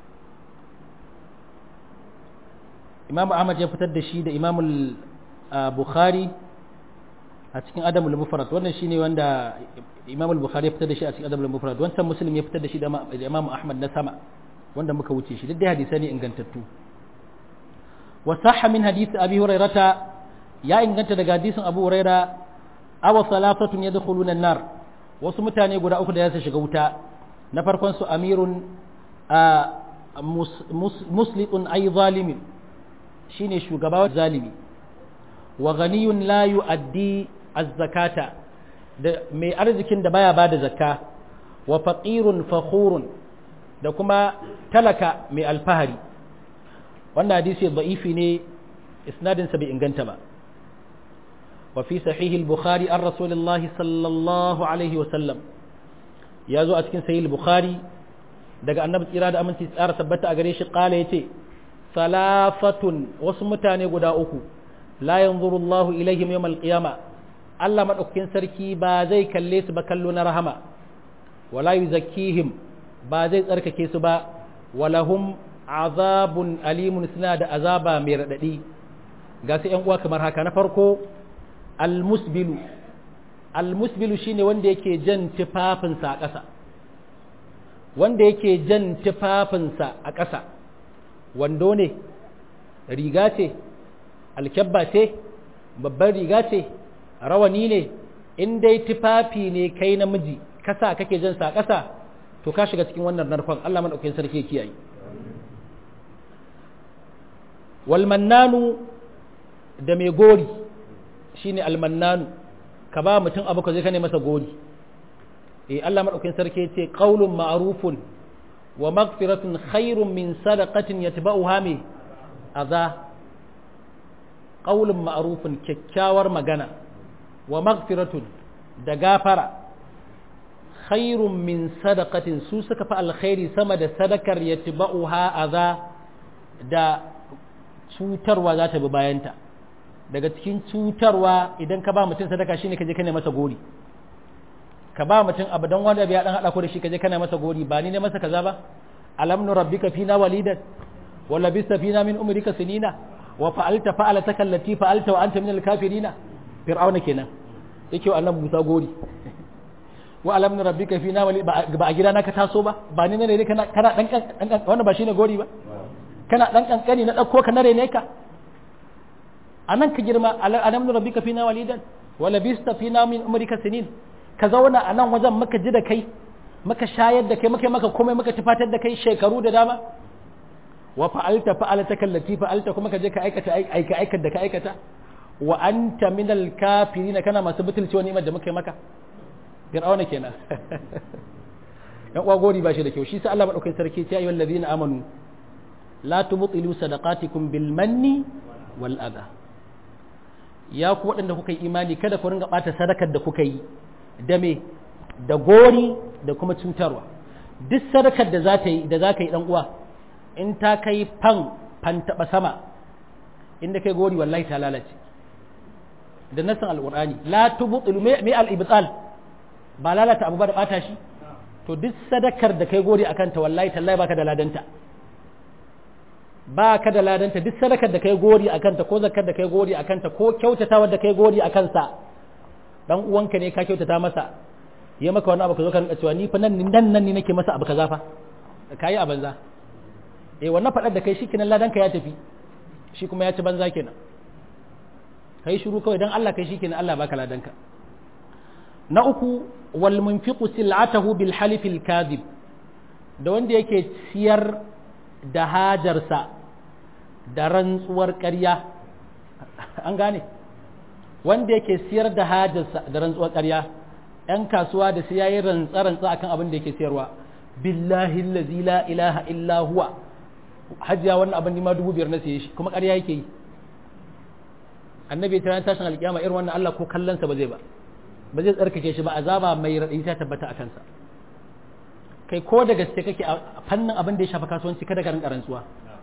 Imam Ahmad ya fitar da shi da Imam Bukhari a cikin Adamul Mufrad wannan shine wanda Imam Bukhari ya fitar da shi a cikin Adamul Mufrad wancan Muslim ya fitar da shi da Imam Ahmad na sama wanda muka wuce shi duk dai hadisai ne ingantattu وصح من حديث أبي هريرة يا إن كنت دقا حديث أبو هريرة أو ثلاثة يدخلون النار وسمتاني يقول أخذ ياسا شغوتا نفرقون سو أمير مسلط أي ظالم شيني شغبا ظالمي وغني لا يؤدي الزكاة mai arzikin da baya bada zakka wa faqirun fakhurun da kuma talaka mai alfahari wannan hadisi da'ifi ne isnadinsa bai inganta ba wa fi sahih al-bukhari an rasulullah sallallahu alaihi wa sallam ya zo a cikin sahih al-bukhari daga annabi tsira da aminci tsara tabbata a gare shi kala yace salafatun wasu mutane guda uku la yanzuru Allahu ilaihim yawm al-qiyama Allah madaukakin sarki ba zai kalle su ba kallo na rahama wala yuzakkihim ba zai tsarkake su ba walahum azabun alimun suna da azaba mai raɗaɗi ga su ‘yan uwa kamar haka na farko almusbilu almusbilu shine wanda yake jan tufafinsa a ƙasa wanda yake jan tufafinsa a ƙasa wando ne riga ce alkyabba ce babban riga ce rawani ne in dai tufafi ne kai namiji kasa kake jan sa a ƙasa to ka shiga cikin wannan narkon Allah maɗaukakin sarki kiyaye walmannanu da mai gori shine almannanu ka ba mutum abu ka zai ka ne masa gori eh Allah madaukakin sarki yace qaulun ma'rufun wa maghfiratun khairun min sadaqatin yatba'uha mi adha qaulun ma'rufun kyakkyawar magana wa maghfiratun da gafara khairun min sadaqatin su suka fi alkhairi sama da sadakar yatba'uha adha da cutarwa za ta bi bayanta daga cikin cutarwa idan ka ba mutum sadaka shine ka je kana masa gori ka ba mutum abu dan wanda ya dan hada ko da shi ka je kana masa gori ba ni ne masa kaza ba alam nu rabbika fina walidan wa labista fina min umrika sinina wa fa'alta fa'alataka allati fa'alta wa anta min al-kafirina fir'auna kenan yake wa annabi Musa gori wa alam nu rabbika fina wali ba a gidana ka taso ba ba ni ne kana kana dan wannan ba shine gori ba kana dan kankani na dauko ka nare ne ka anan ka girma alam nu rabbika fina walidan wa labista fina min umrika sinin ka zauna a nan wajen maka ji da kai maka shayar da kai maka maka komai maka tufatar da kai shekaru da dama wa fa'alta fa'alta kallati fa'alta kuma ka je ka aikata aika aikata da ka aikata wa anta min al-kafirin kana masu butulci wani ni'imar da muka yi maka fir'auna kenan yan uwa gori ba shi da kyau shi sai Allah madaukakin sarki ya ayyuhal ladina amanu la tubtilu sadaqatikum bil manni wal adha ya ku waɗanda kuka yi imani kada ku ringa ɓata sadakar da kuka yi da me da gori da kuma cutarwa duk sadakar da za ta yi da za ka yi ɗan uwa in ta kai fan fan taɓa sama inda kai gori wallahi ta lalace da nassin alqur'ani la tubtilu me al-ibtal ba lalata abu ba da bata shi to duk sadakar da kai gori akan ta wallahi tallahi baka da ladanta baka da ladanta duk sadakar da kai gori akan ta ko zakar da kai gori akan ta ko kyautatawa da kai gori akan sa dan uwanka ne ka kyautata masa ya maka wani abu ka zo ka rinka cewa ni fa nan nan nan ni nake masa abu kaza fa kai a banza eh wannan fadar da kai shikenan ladanka ya tafi shi kuma ya ci banza kenan kai shiru kawai dan Allah kai shikenan Allah baka ladanka na uku wal munfiqu sil'atahu bil halifil kadhib da wanda yake siyar da hajarsa da rantsuwar ƙarya an gane wanda yake siyar da hajarsa da rantsuwar ƙarya ‘yan kasuwa da sai yayi rantsa-rantsa akan abin da yake siyarwa billahi allazi la ilaha illa huwa hajiya wannan abin nima dubu biyar na siye shi kuma ƙarya yake yi annabi ya tana tashin alƙiyama irin wannan Allah ko kallonsa ba zai ba ba zai tsarkake shi ba azaba mai raɗi ta tabbata a kansa kai ko da gaske kake a fannin abin da ya shafa kasuwanci kada ka rinka rantsuwa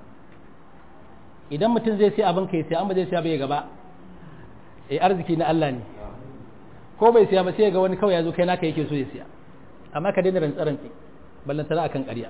idan mutum zai sai abin kai sai an ba zai siya bai gaba eh arziki na Allah ne ko bai siya ba sai ga wani kawai ya zo kai naka yake so ya siya amma ka daina rantsa rantsi ballan tana akan ƙarya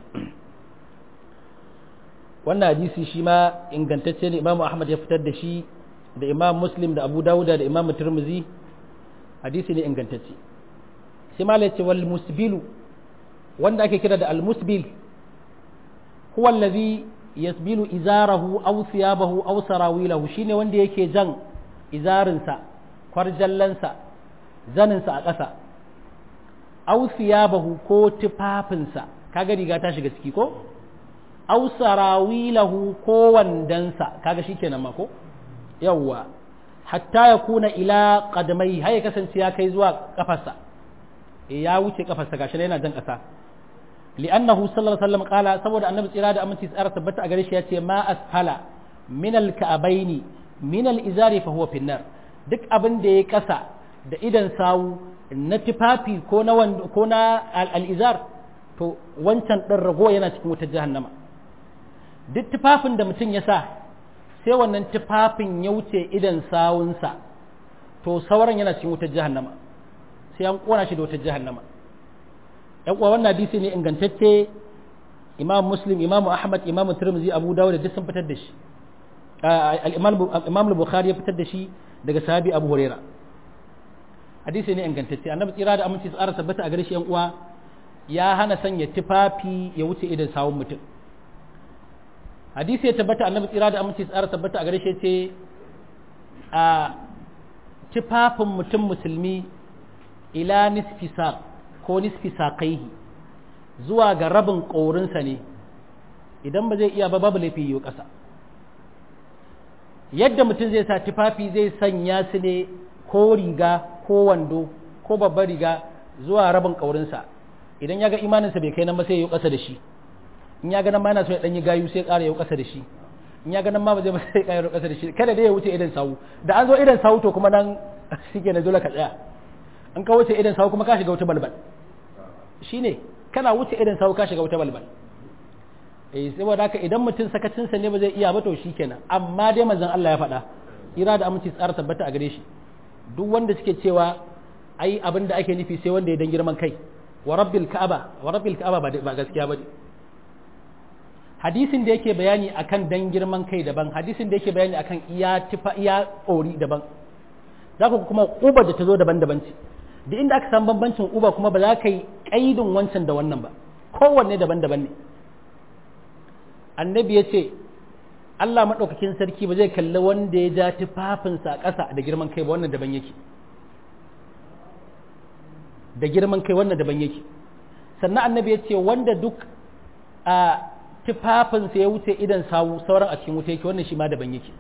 wannan hadisi shi ma ingantacce ne Imam Ahmad ya fitar da shi da Imam Muslim da Abu Dawud da Imam Tirmidhi hadisi ne ingantacce sai malai ce wal musbilu wanda ake kira da al musbil huwa allazi yasbilu izarahu aw thiyabahu aw sarawilahu shine wanda yake jan izarinsa kwarjallansa zaninsa a ƙasa aw thiyabahu ko tufafinsa kaga riga ta shiga ciki ko aw sarawilahu ko wandansa kaga shikenan ma ko yawwa hatta ya kuna ila qadamai har ya kasance ya kai zuwa kafarsa ya wuce kafarsa gashi yana jan ƙasa li'annahu sallallahu alaihi wasallam qala saboda annabi tsira da aminci tsara tabbata a gare shi yace ma asfala min al-ka'baini min al-izari fa huwa finnar duk abin da ya kasa da idan sawu na tufafi ko na ko na al-izar to wancan din rago yana cikin wutar jahannama duk tufafin da mutum ya sa sai wannan tufafin ya wuce idan sawunsa to sauran yana cikin wutar jahannama sai an kona shi da wutar jahannama yan uwa wannan hadisi ne ingantacce imam muslim imam ahmad imam tirmidhi abu dawud duk sun fitar da shi al-imam al-bukhari ya fitar da shi daga sahabi abu huraira hadisi ne ingantacce annabi tsira da aminci tsara tabbata a gare shi yan uwa ya hana sanya tufafi ya wuce idan sawun mutum hadisi ya tabbata annabi tsira da aminci tsara tabbata a gare shi ce a tufafin mutum musulmi ila nisfi saq ko nisfi saqaihi zuwa ga rabin ƙorinsa ne idan ba zai iya ba babu laifi yiwu ƙasa yadda mutum zai sa tufafi zai sanya su ne ko riga ko wando ko babbar riga zuwa rabin ƙaurinsa idan ya ga imaninsa bai kai nan ba sai ya yi ƙasa da shi in ya ga nan ma yana so ya ɗanyi gayu sai ya ƙara ya yi ƙasa da shi in ya ga nan ma ba zai ba sai ya ƙara ƙasa da shi kada dai ya wuce idan sawu da an zo idan sawu to kuma nan shi ke na dole ka tsaya in ka wuce idan sawu kuma ka shiga wuta balbal shine kana wuce idan sawu ka shiga wuta balbal eh saboda haka idan mutum sakacinsa ne ba zai iya ba to shikenan amma dai manzon Allah ya faɗa ira da aminci tsara tabbata a gare shi duk wanda suke cewa ai abin da ake nufi sai wanda ya dan girman kai wa rabbil ka'aba wa rabbil ka'aba ba gaskiya ba hadisin da yake bayani akan dan girman kai daban hadisin da yake bayani akan iya tifa iya ƙori daban za ku kuma uba da ta zo daban-daban ce duk inda aka san bambancin uba kuma ba za ka yi ƙaidin wancan da wannan ba kowanne daban-daban ne annabi ya ce Allah maɗaukakin sarki ba zai kalli wanda ya ja tufafinsa a ƙasa da girman kai ba wannan daban yake da girman kai wannan daban yake sannan annabi ya ce wanda duk a tufafinsa ya wuce idan sawu sauran a cikin wuta yake wannan shi ma daban yake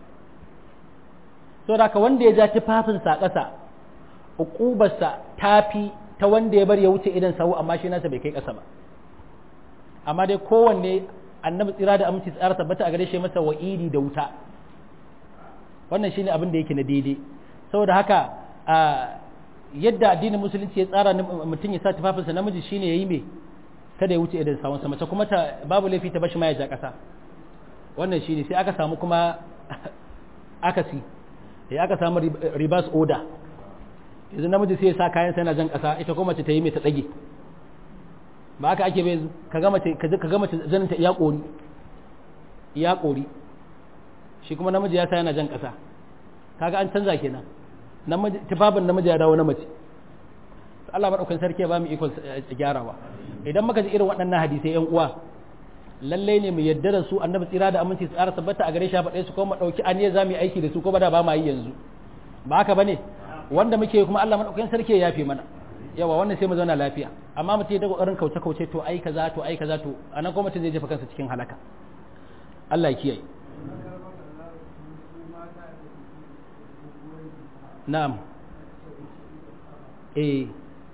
so da wanda ya ja tufafinsa a ƙasa uƙubarsa tafi ta wanda ya bar ya wuce idan sawu amma shi nasa bai kai ƙasa ba amma dai kowanne annabi tsira da aminci tsara tabbata a gare shi masa wa'idi da wuta wannan shine abin da yake na daidai saboda haka yadda addinin musulunci ya tsara mutum ya sa tufafinsa namiji shine yayi me kada ya wuce idan sawunsa mace kuma ta babu laifi ta bashi ma ya ja ƙasa wannan shine sai aka samu kuma akasi ya aka samu reverse order yanzu namiji sai ya sa kayan sai na jan kasa ita kuma mace ta yi mai ta tsage ba haka ake bai ka ga mace ka ga mace zanin ta iya kori iya kori shi kuma namiji ya sa yana jan kasa kaga an canza kenan namiji tufafin namiji ya dawo na mace Allah madaukakin sarki ya ba mu ikon gyarawa idan muka ji irin waɗannan hadisai yan uwa lallai ne mu yadda da su annabi tsira da aminci su tsara tabbata a gare shi faɗe su kuma ɗauki aniya za mu yi aiki da su ko ba da ba ma yi yanzu ba haka bane wanda muke kuma Allah madaukakin sarki ya yafe mana yawa wannan sai mu zauna lafiya amma mutum da kokarin kauce kauce to ai kaza to ai kaza to anan kuma mutum zai jefa kansa cikin halaka Allah ya kiyaye na'am eh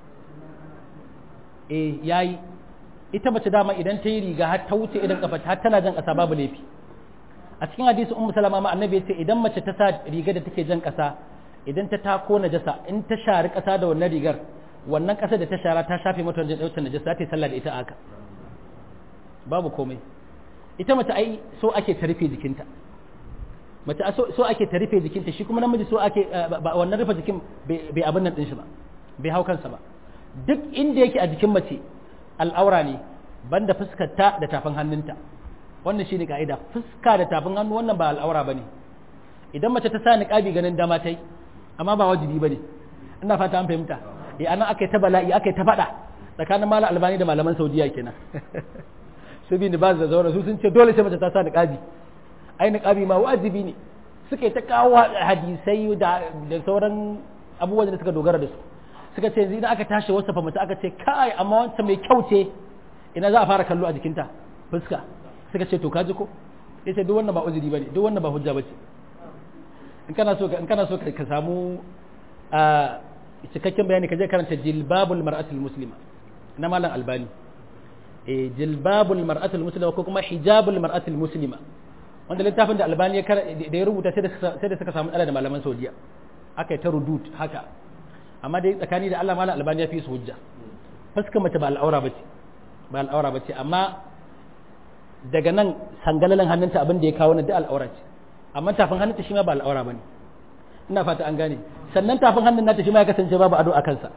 eh yayi ita mace dama idan ta yi riga har ta wuce idan kafa har tana jan kasa babu laifi a cikin hadisi ummu salama ma annabi yace idan mace ta sa riga da take jan kasa idan ta tako najasa in ta shari kasa da wannan rigar wannan kasa da ta shara ta shafe mata wajen dautar najasa ta yi sallah da ita aka babu komai ita mace ai so ake ta rufe jikinta mace so ake ta rufe jikinta shi kuma namiji so ake ba wannan rufe jikin bai abin nan din shi ba bai hau kansa ba duk inda yake a jikin mace al'aura ne banda fuskarta da tafin hannunta wannan shine ka'ida fuska da tafin hannu wannan ba al'aura bane idan mace ta sa niqabi ganin dama tai amma ba wajibi bane ina fata an fahimta eh anan akai ta bala'i akai ta fada tsakanin malam albani da malaman saudiya kenan su bi ni ba da zaura su sun ce dole sai mace ta sa niqabi ai niqabi ma wajibi ne suke ta kawo hadisai da da sauran abubuwan da suka dogara da su suka ce idan aka tashi wasu fa mace aka ce kai amma wancan mai kyau ce ina za a fara kallo a jikinta fuska suka ce to kaji ko yace duk wannan ba uzuri bane duk wannan ba hujja bace in kana so in kana so ka samu a cikakken bayani ka je karanta jilbabul mar'atul muslima na malam albani eh jilbabul mar'atul muslima ko kuma hijabul mar'atul muslima wanda littafin da albani ya da ya rubuta sai da suka samu da malaman saudiya aka yi ta rudut haka amma dai tsakani da Allah malam albani ya fi su hujja fuskar mace ba al'aura bace ba al'aura bace amma daga nan sangalalan hannunta abin da ya kawo na da al'aura ce amma tafin hannunta shi ma ba al'aura bane ina fata an gane sannan tafin hannun nata shi ma ya kasance babu ado a kansa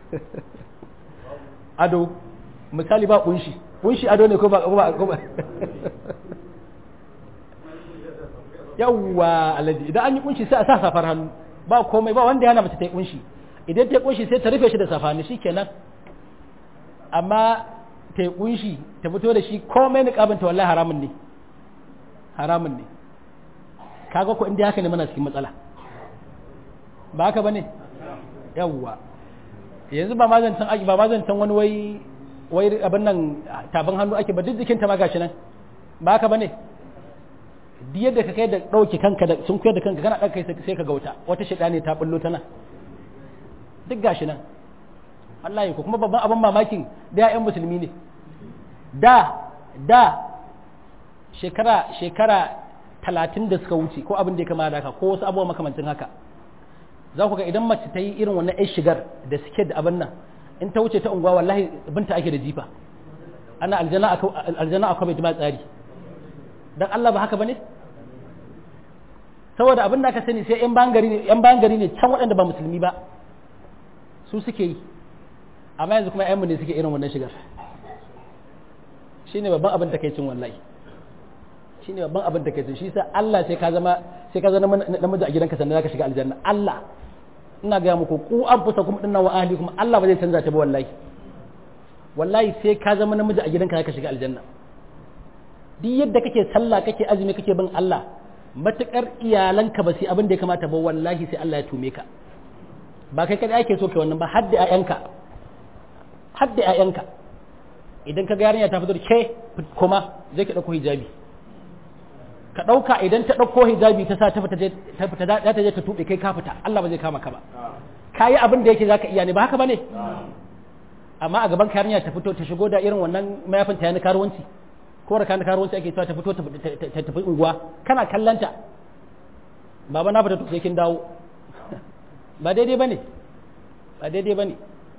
ado misali ba kunshi kunshi ado ne ko ba ko ba yawwa alaji idan an yi kunshi sai a sa safar hannu ba komai ba wanda yana mace ta yi kunshi idan ta yi kunshi sai ta rufe shi da safani shi kenan amma ta yi kunshi ta fito da shi komai niqabin ta wallahi haramun ne haramun ne kaga ko inda haka ne muna cikin matsala ba haka bane yawwa yanzu ba mazancan aiki ba mazancan wani wai wai abin nan tabin hannu ake ba duk jikin ta ma gashi nan ba haka bane duk yadda ka kai da dauke kanka da sun koyar da kanka kana ɗauka sai ka gauta wata shida ne ta bullo ta nan duk gashi nan Allah ko kuma babban abin mamakin da ya'yan musulmi ne da da shekara shekara talatin da suka wuce ko abin da ya kama da haka ko wasu abubuwa makamancin haka za ku ga idan mace ta yi irin wannan yan shigar da suke da abin nan in ta wuce ta unguwa wallahi binta ake da jifa ana aljanna akwai bai jima tsari dan Allah ba haka bane saboda abin da aka sani sai yan bangare ne yan bangare ne can waɗanda ba musulmi ba su suke yi amma yanzu kuma ayyanmu ne suke irin wannan shigar shine babban abin takaicin wallahi shine babban abin takaicin shi sa Allah sai ka zama sai ka zama namiji a gidanka sannan zaka shiga aljanna Allah ina ga muku ku anfusakum dinna wa ahlikum Allah ba zai canza ta ba wallahi wallahi sai ka zama namiji a gidanka zaka shiga aljanna duk yadda kake sallah kake azumi kake bin Allah matukar iyalanka ba sai abin da ya kamata ba wallahi sai Allah ya tume ka ba kai kada ake so kai wannan ba har da ƴaƴanka har da ƴaƴanka idan ka ga yarinya ta fito da ke kuma zai ki dauko hijabi ka dauka idan ta dauko hijabi ta sa ta fita ta fita za ta je ta tube kai ka fita Allah ba zai kama ka ba kayi abin da yake zaka iya ne ba haka bane amma a gaban yarinya ta fito ta shigo da irin wannan mayafin ta yana karuwanci ko da kana karuwanci ake cewa ta fito ta tafi unguwa kana kallanta baba na fita to sai kin dawo ba daidai bane ba daidai bane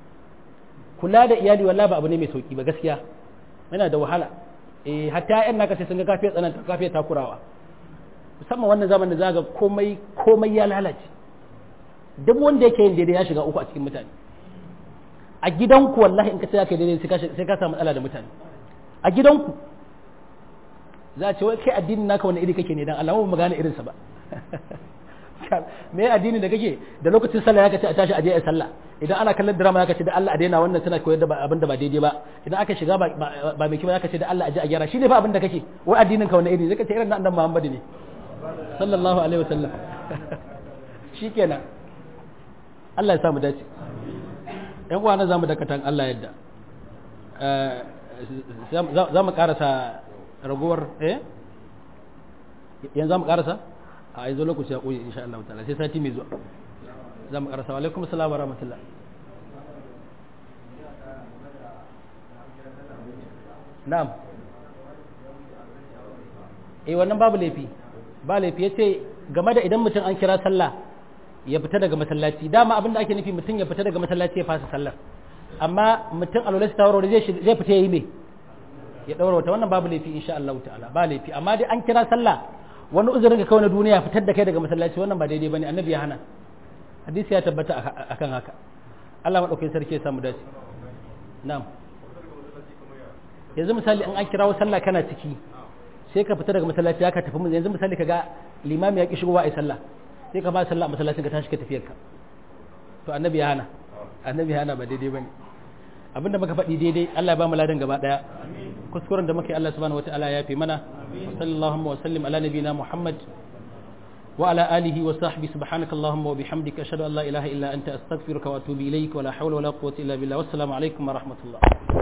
kula da iyali wallahi ba abu ne mai sauki ba gaskiya yana da wahala eh hatta ƴan naka sai sun ga kafiyar tsananta kafiyar takurawa musamman wannan zaman da zaga komai komai ya lalace duk wanda yake yin daidai ya shiga uku a cikin mutane a gidanku wallahi in ka ce ka daidai sai ka samu matsala da mutane a gidanku za a ce wai kai addinin naka wani iri kake ne dan Allah mu gane irinsa ba me addini da kake da lokacin sallah ya kace a tashi a je a sallah idan ana kallon drama ya kace da Allah a daina wannan tana koyar da abin da ba daidai ba idan aka shiga ba ba mai kima ya kace da Allah a je a gyara shine fa abin da kake wai addinin ka wani iri zai kace irin na annabi Muhammad ne sallallahu alaihi wasallam shikenan Allah ya samu dace yan uwa na zamu dakatan Allah yadda za mu karasa ragowar eh yanzu za mu karasa a yanzu lokaci ya koyi insha Allah ta'ala sai sati mai zuwa za mu karasa wa alaikum assalam wa rahmatullah na'am eh wannan babu laifi ba laifi yace game da idan mutum an kira sallah ya fita daga masallaci dama abin da ake nufi mutum ya fita daga masallaci ya fasa sallar amma mutum alwala ta warware zai zai fita yayi me ya daura wata wannan babu laifi insha Allah ta'ala ba laifi amma dai an kira sallah wani uzurin ka kawai na duniya fitar da kai daga masallaci wannan ba daidai bane annabi ya hana hadisi ya tabbata akan haka Allah madaukakin sarki ya samu dace na'am yanzu misali an an kirawo sallah kana ciki sai ka fita daga masallaci ka tafi mun yanzu misali kaga limami ya ki shigowa ai sallah sai ka ba sallah a masallacin ka tashi ka tafiyar ka to annabi ya hana annabi ya hana ba daidai bane abinda muka faɗi daidai Allah ya ba mu ladan gaba daya kuskuren da muke Allah subhanahu wataala ya fi mana wa sallallahu wa sallim ala nabiyina Muhammad wa ala alihi wa sahbihi subhanaka allahumma wa bihamdika ashhadu an la ilaha illa anta astaghfiruka wa atubu ilayk wa la hawla wa la quwwata illa billah wassalamu alaikum wa rahmatullah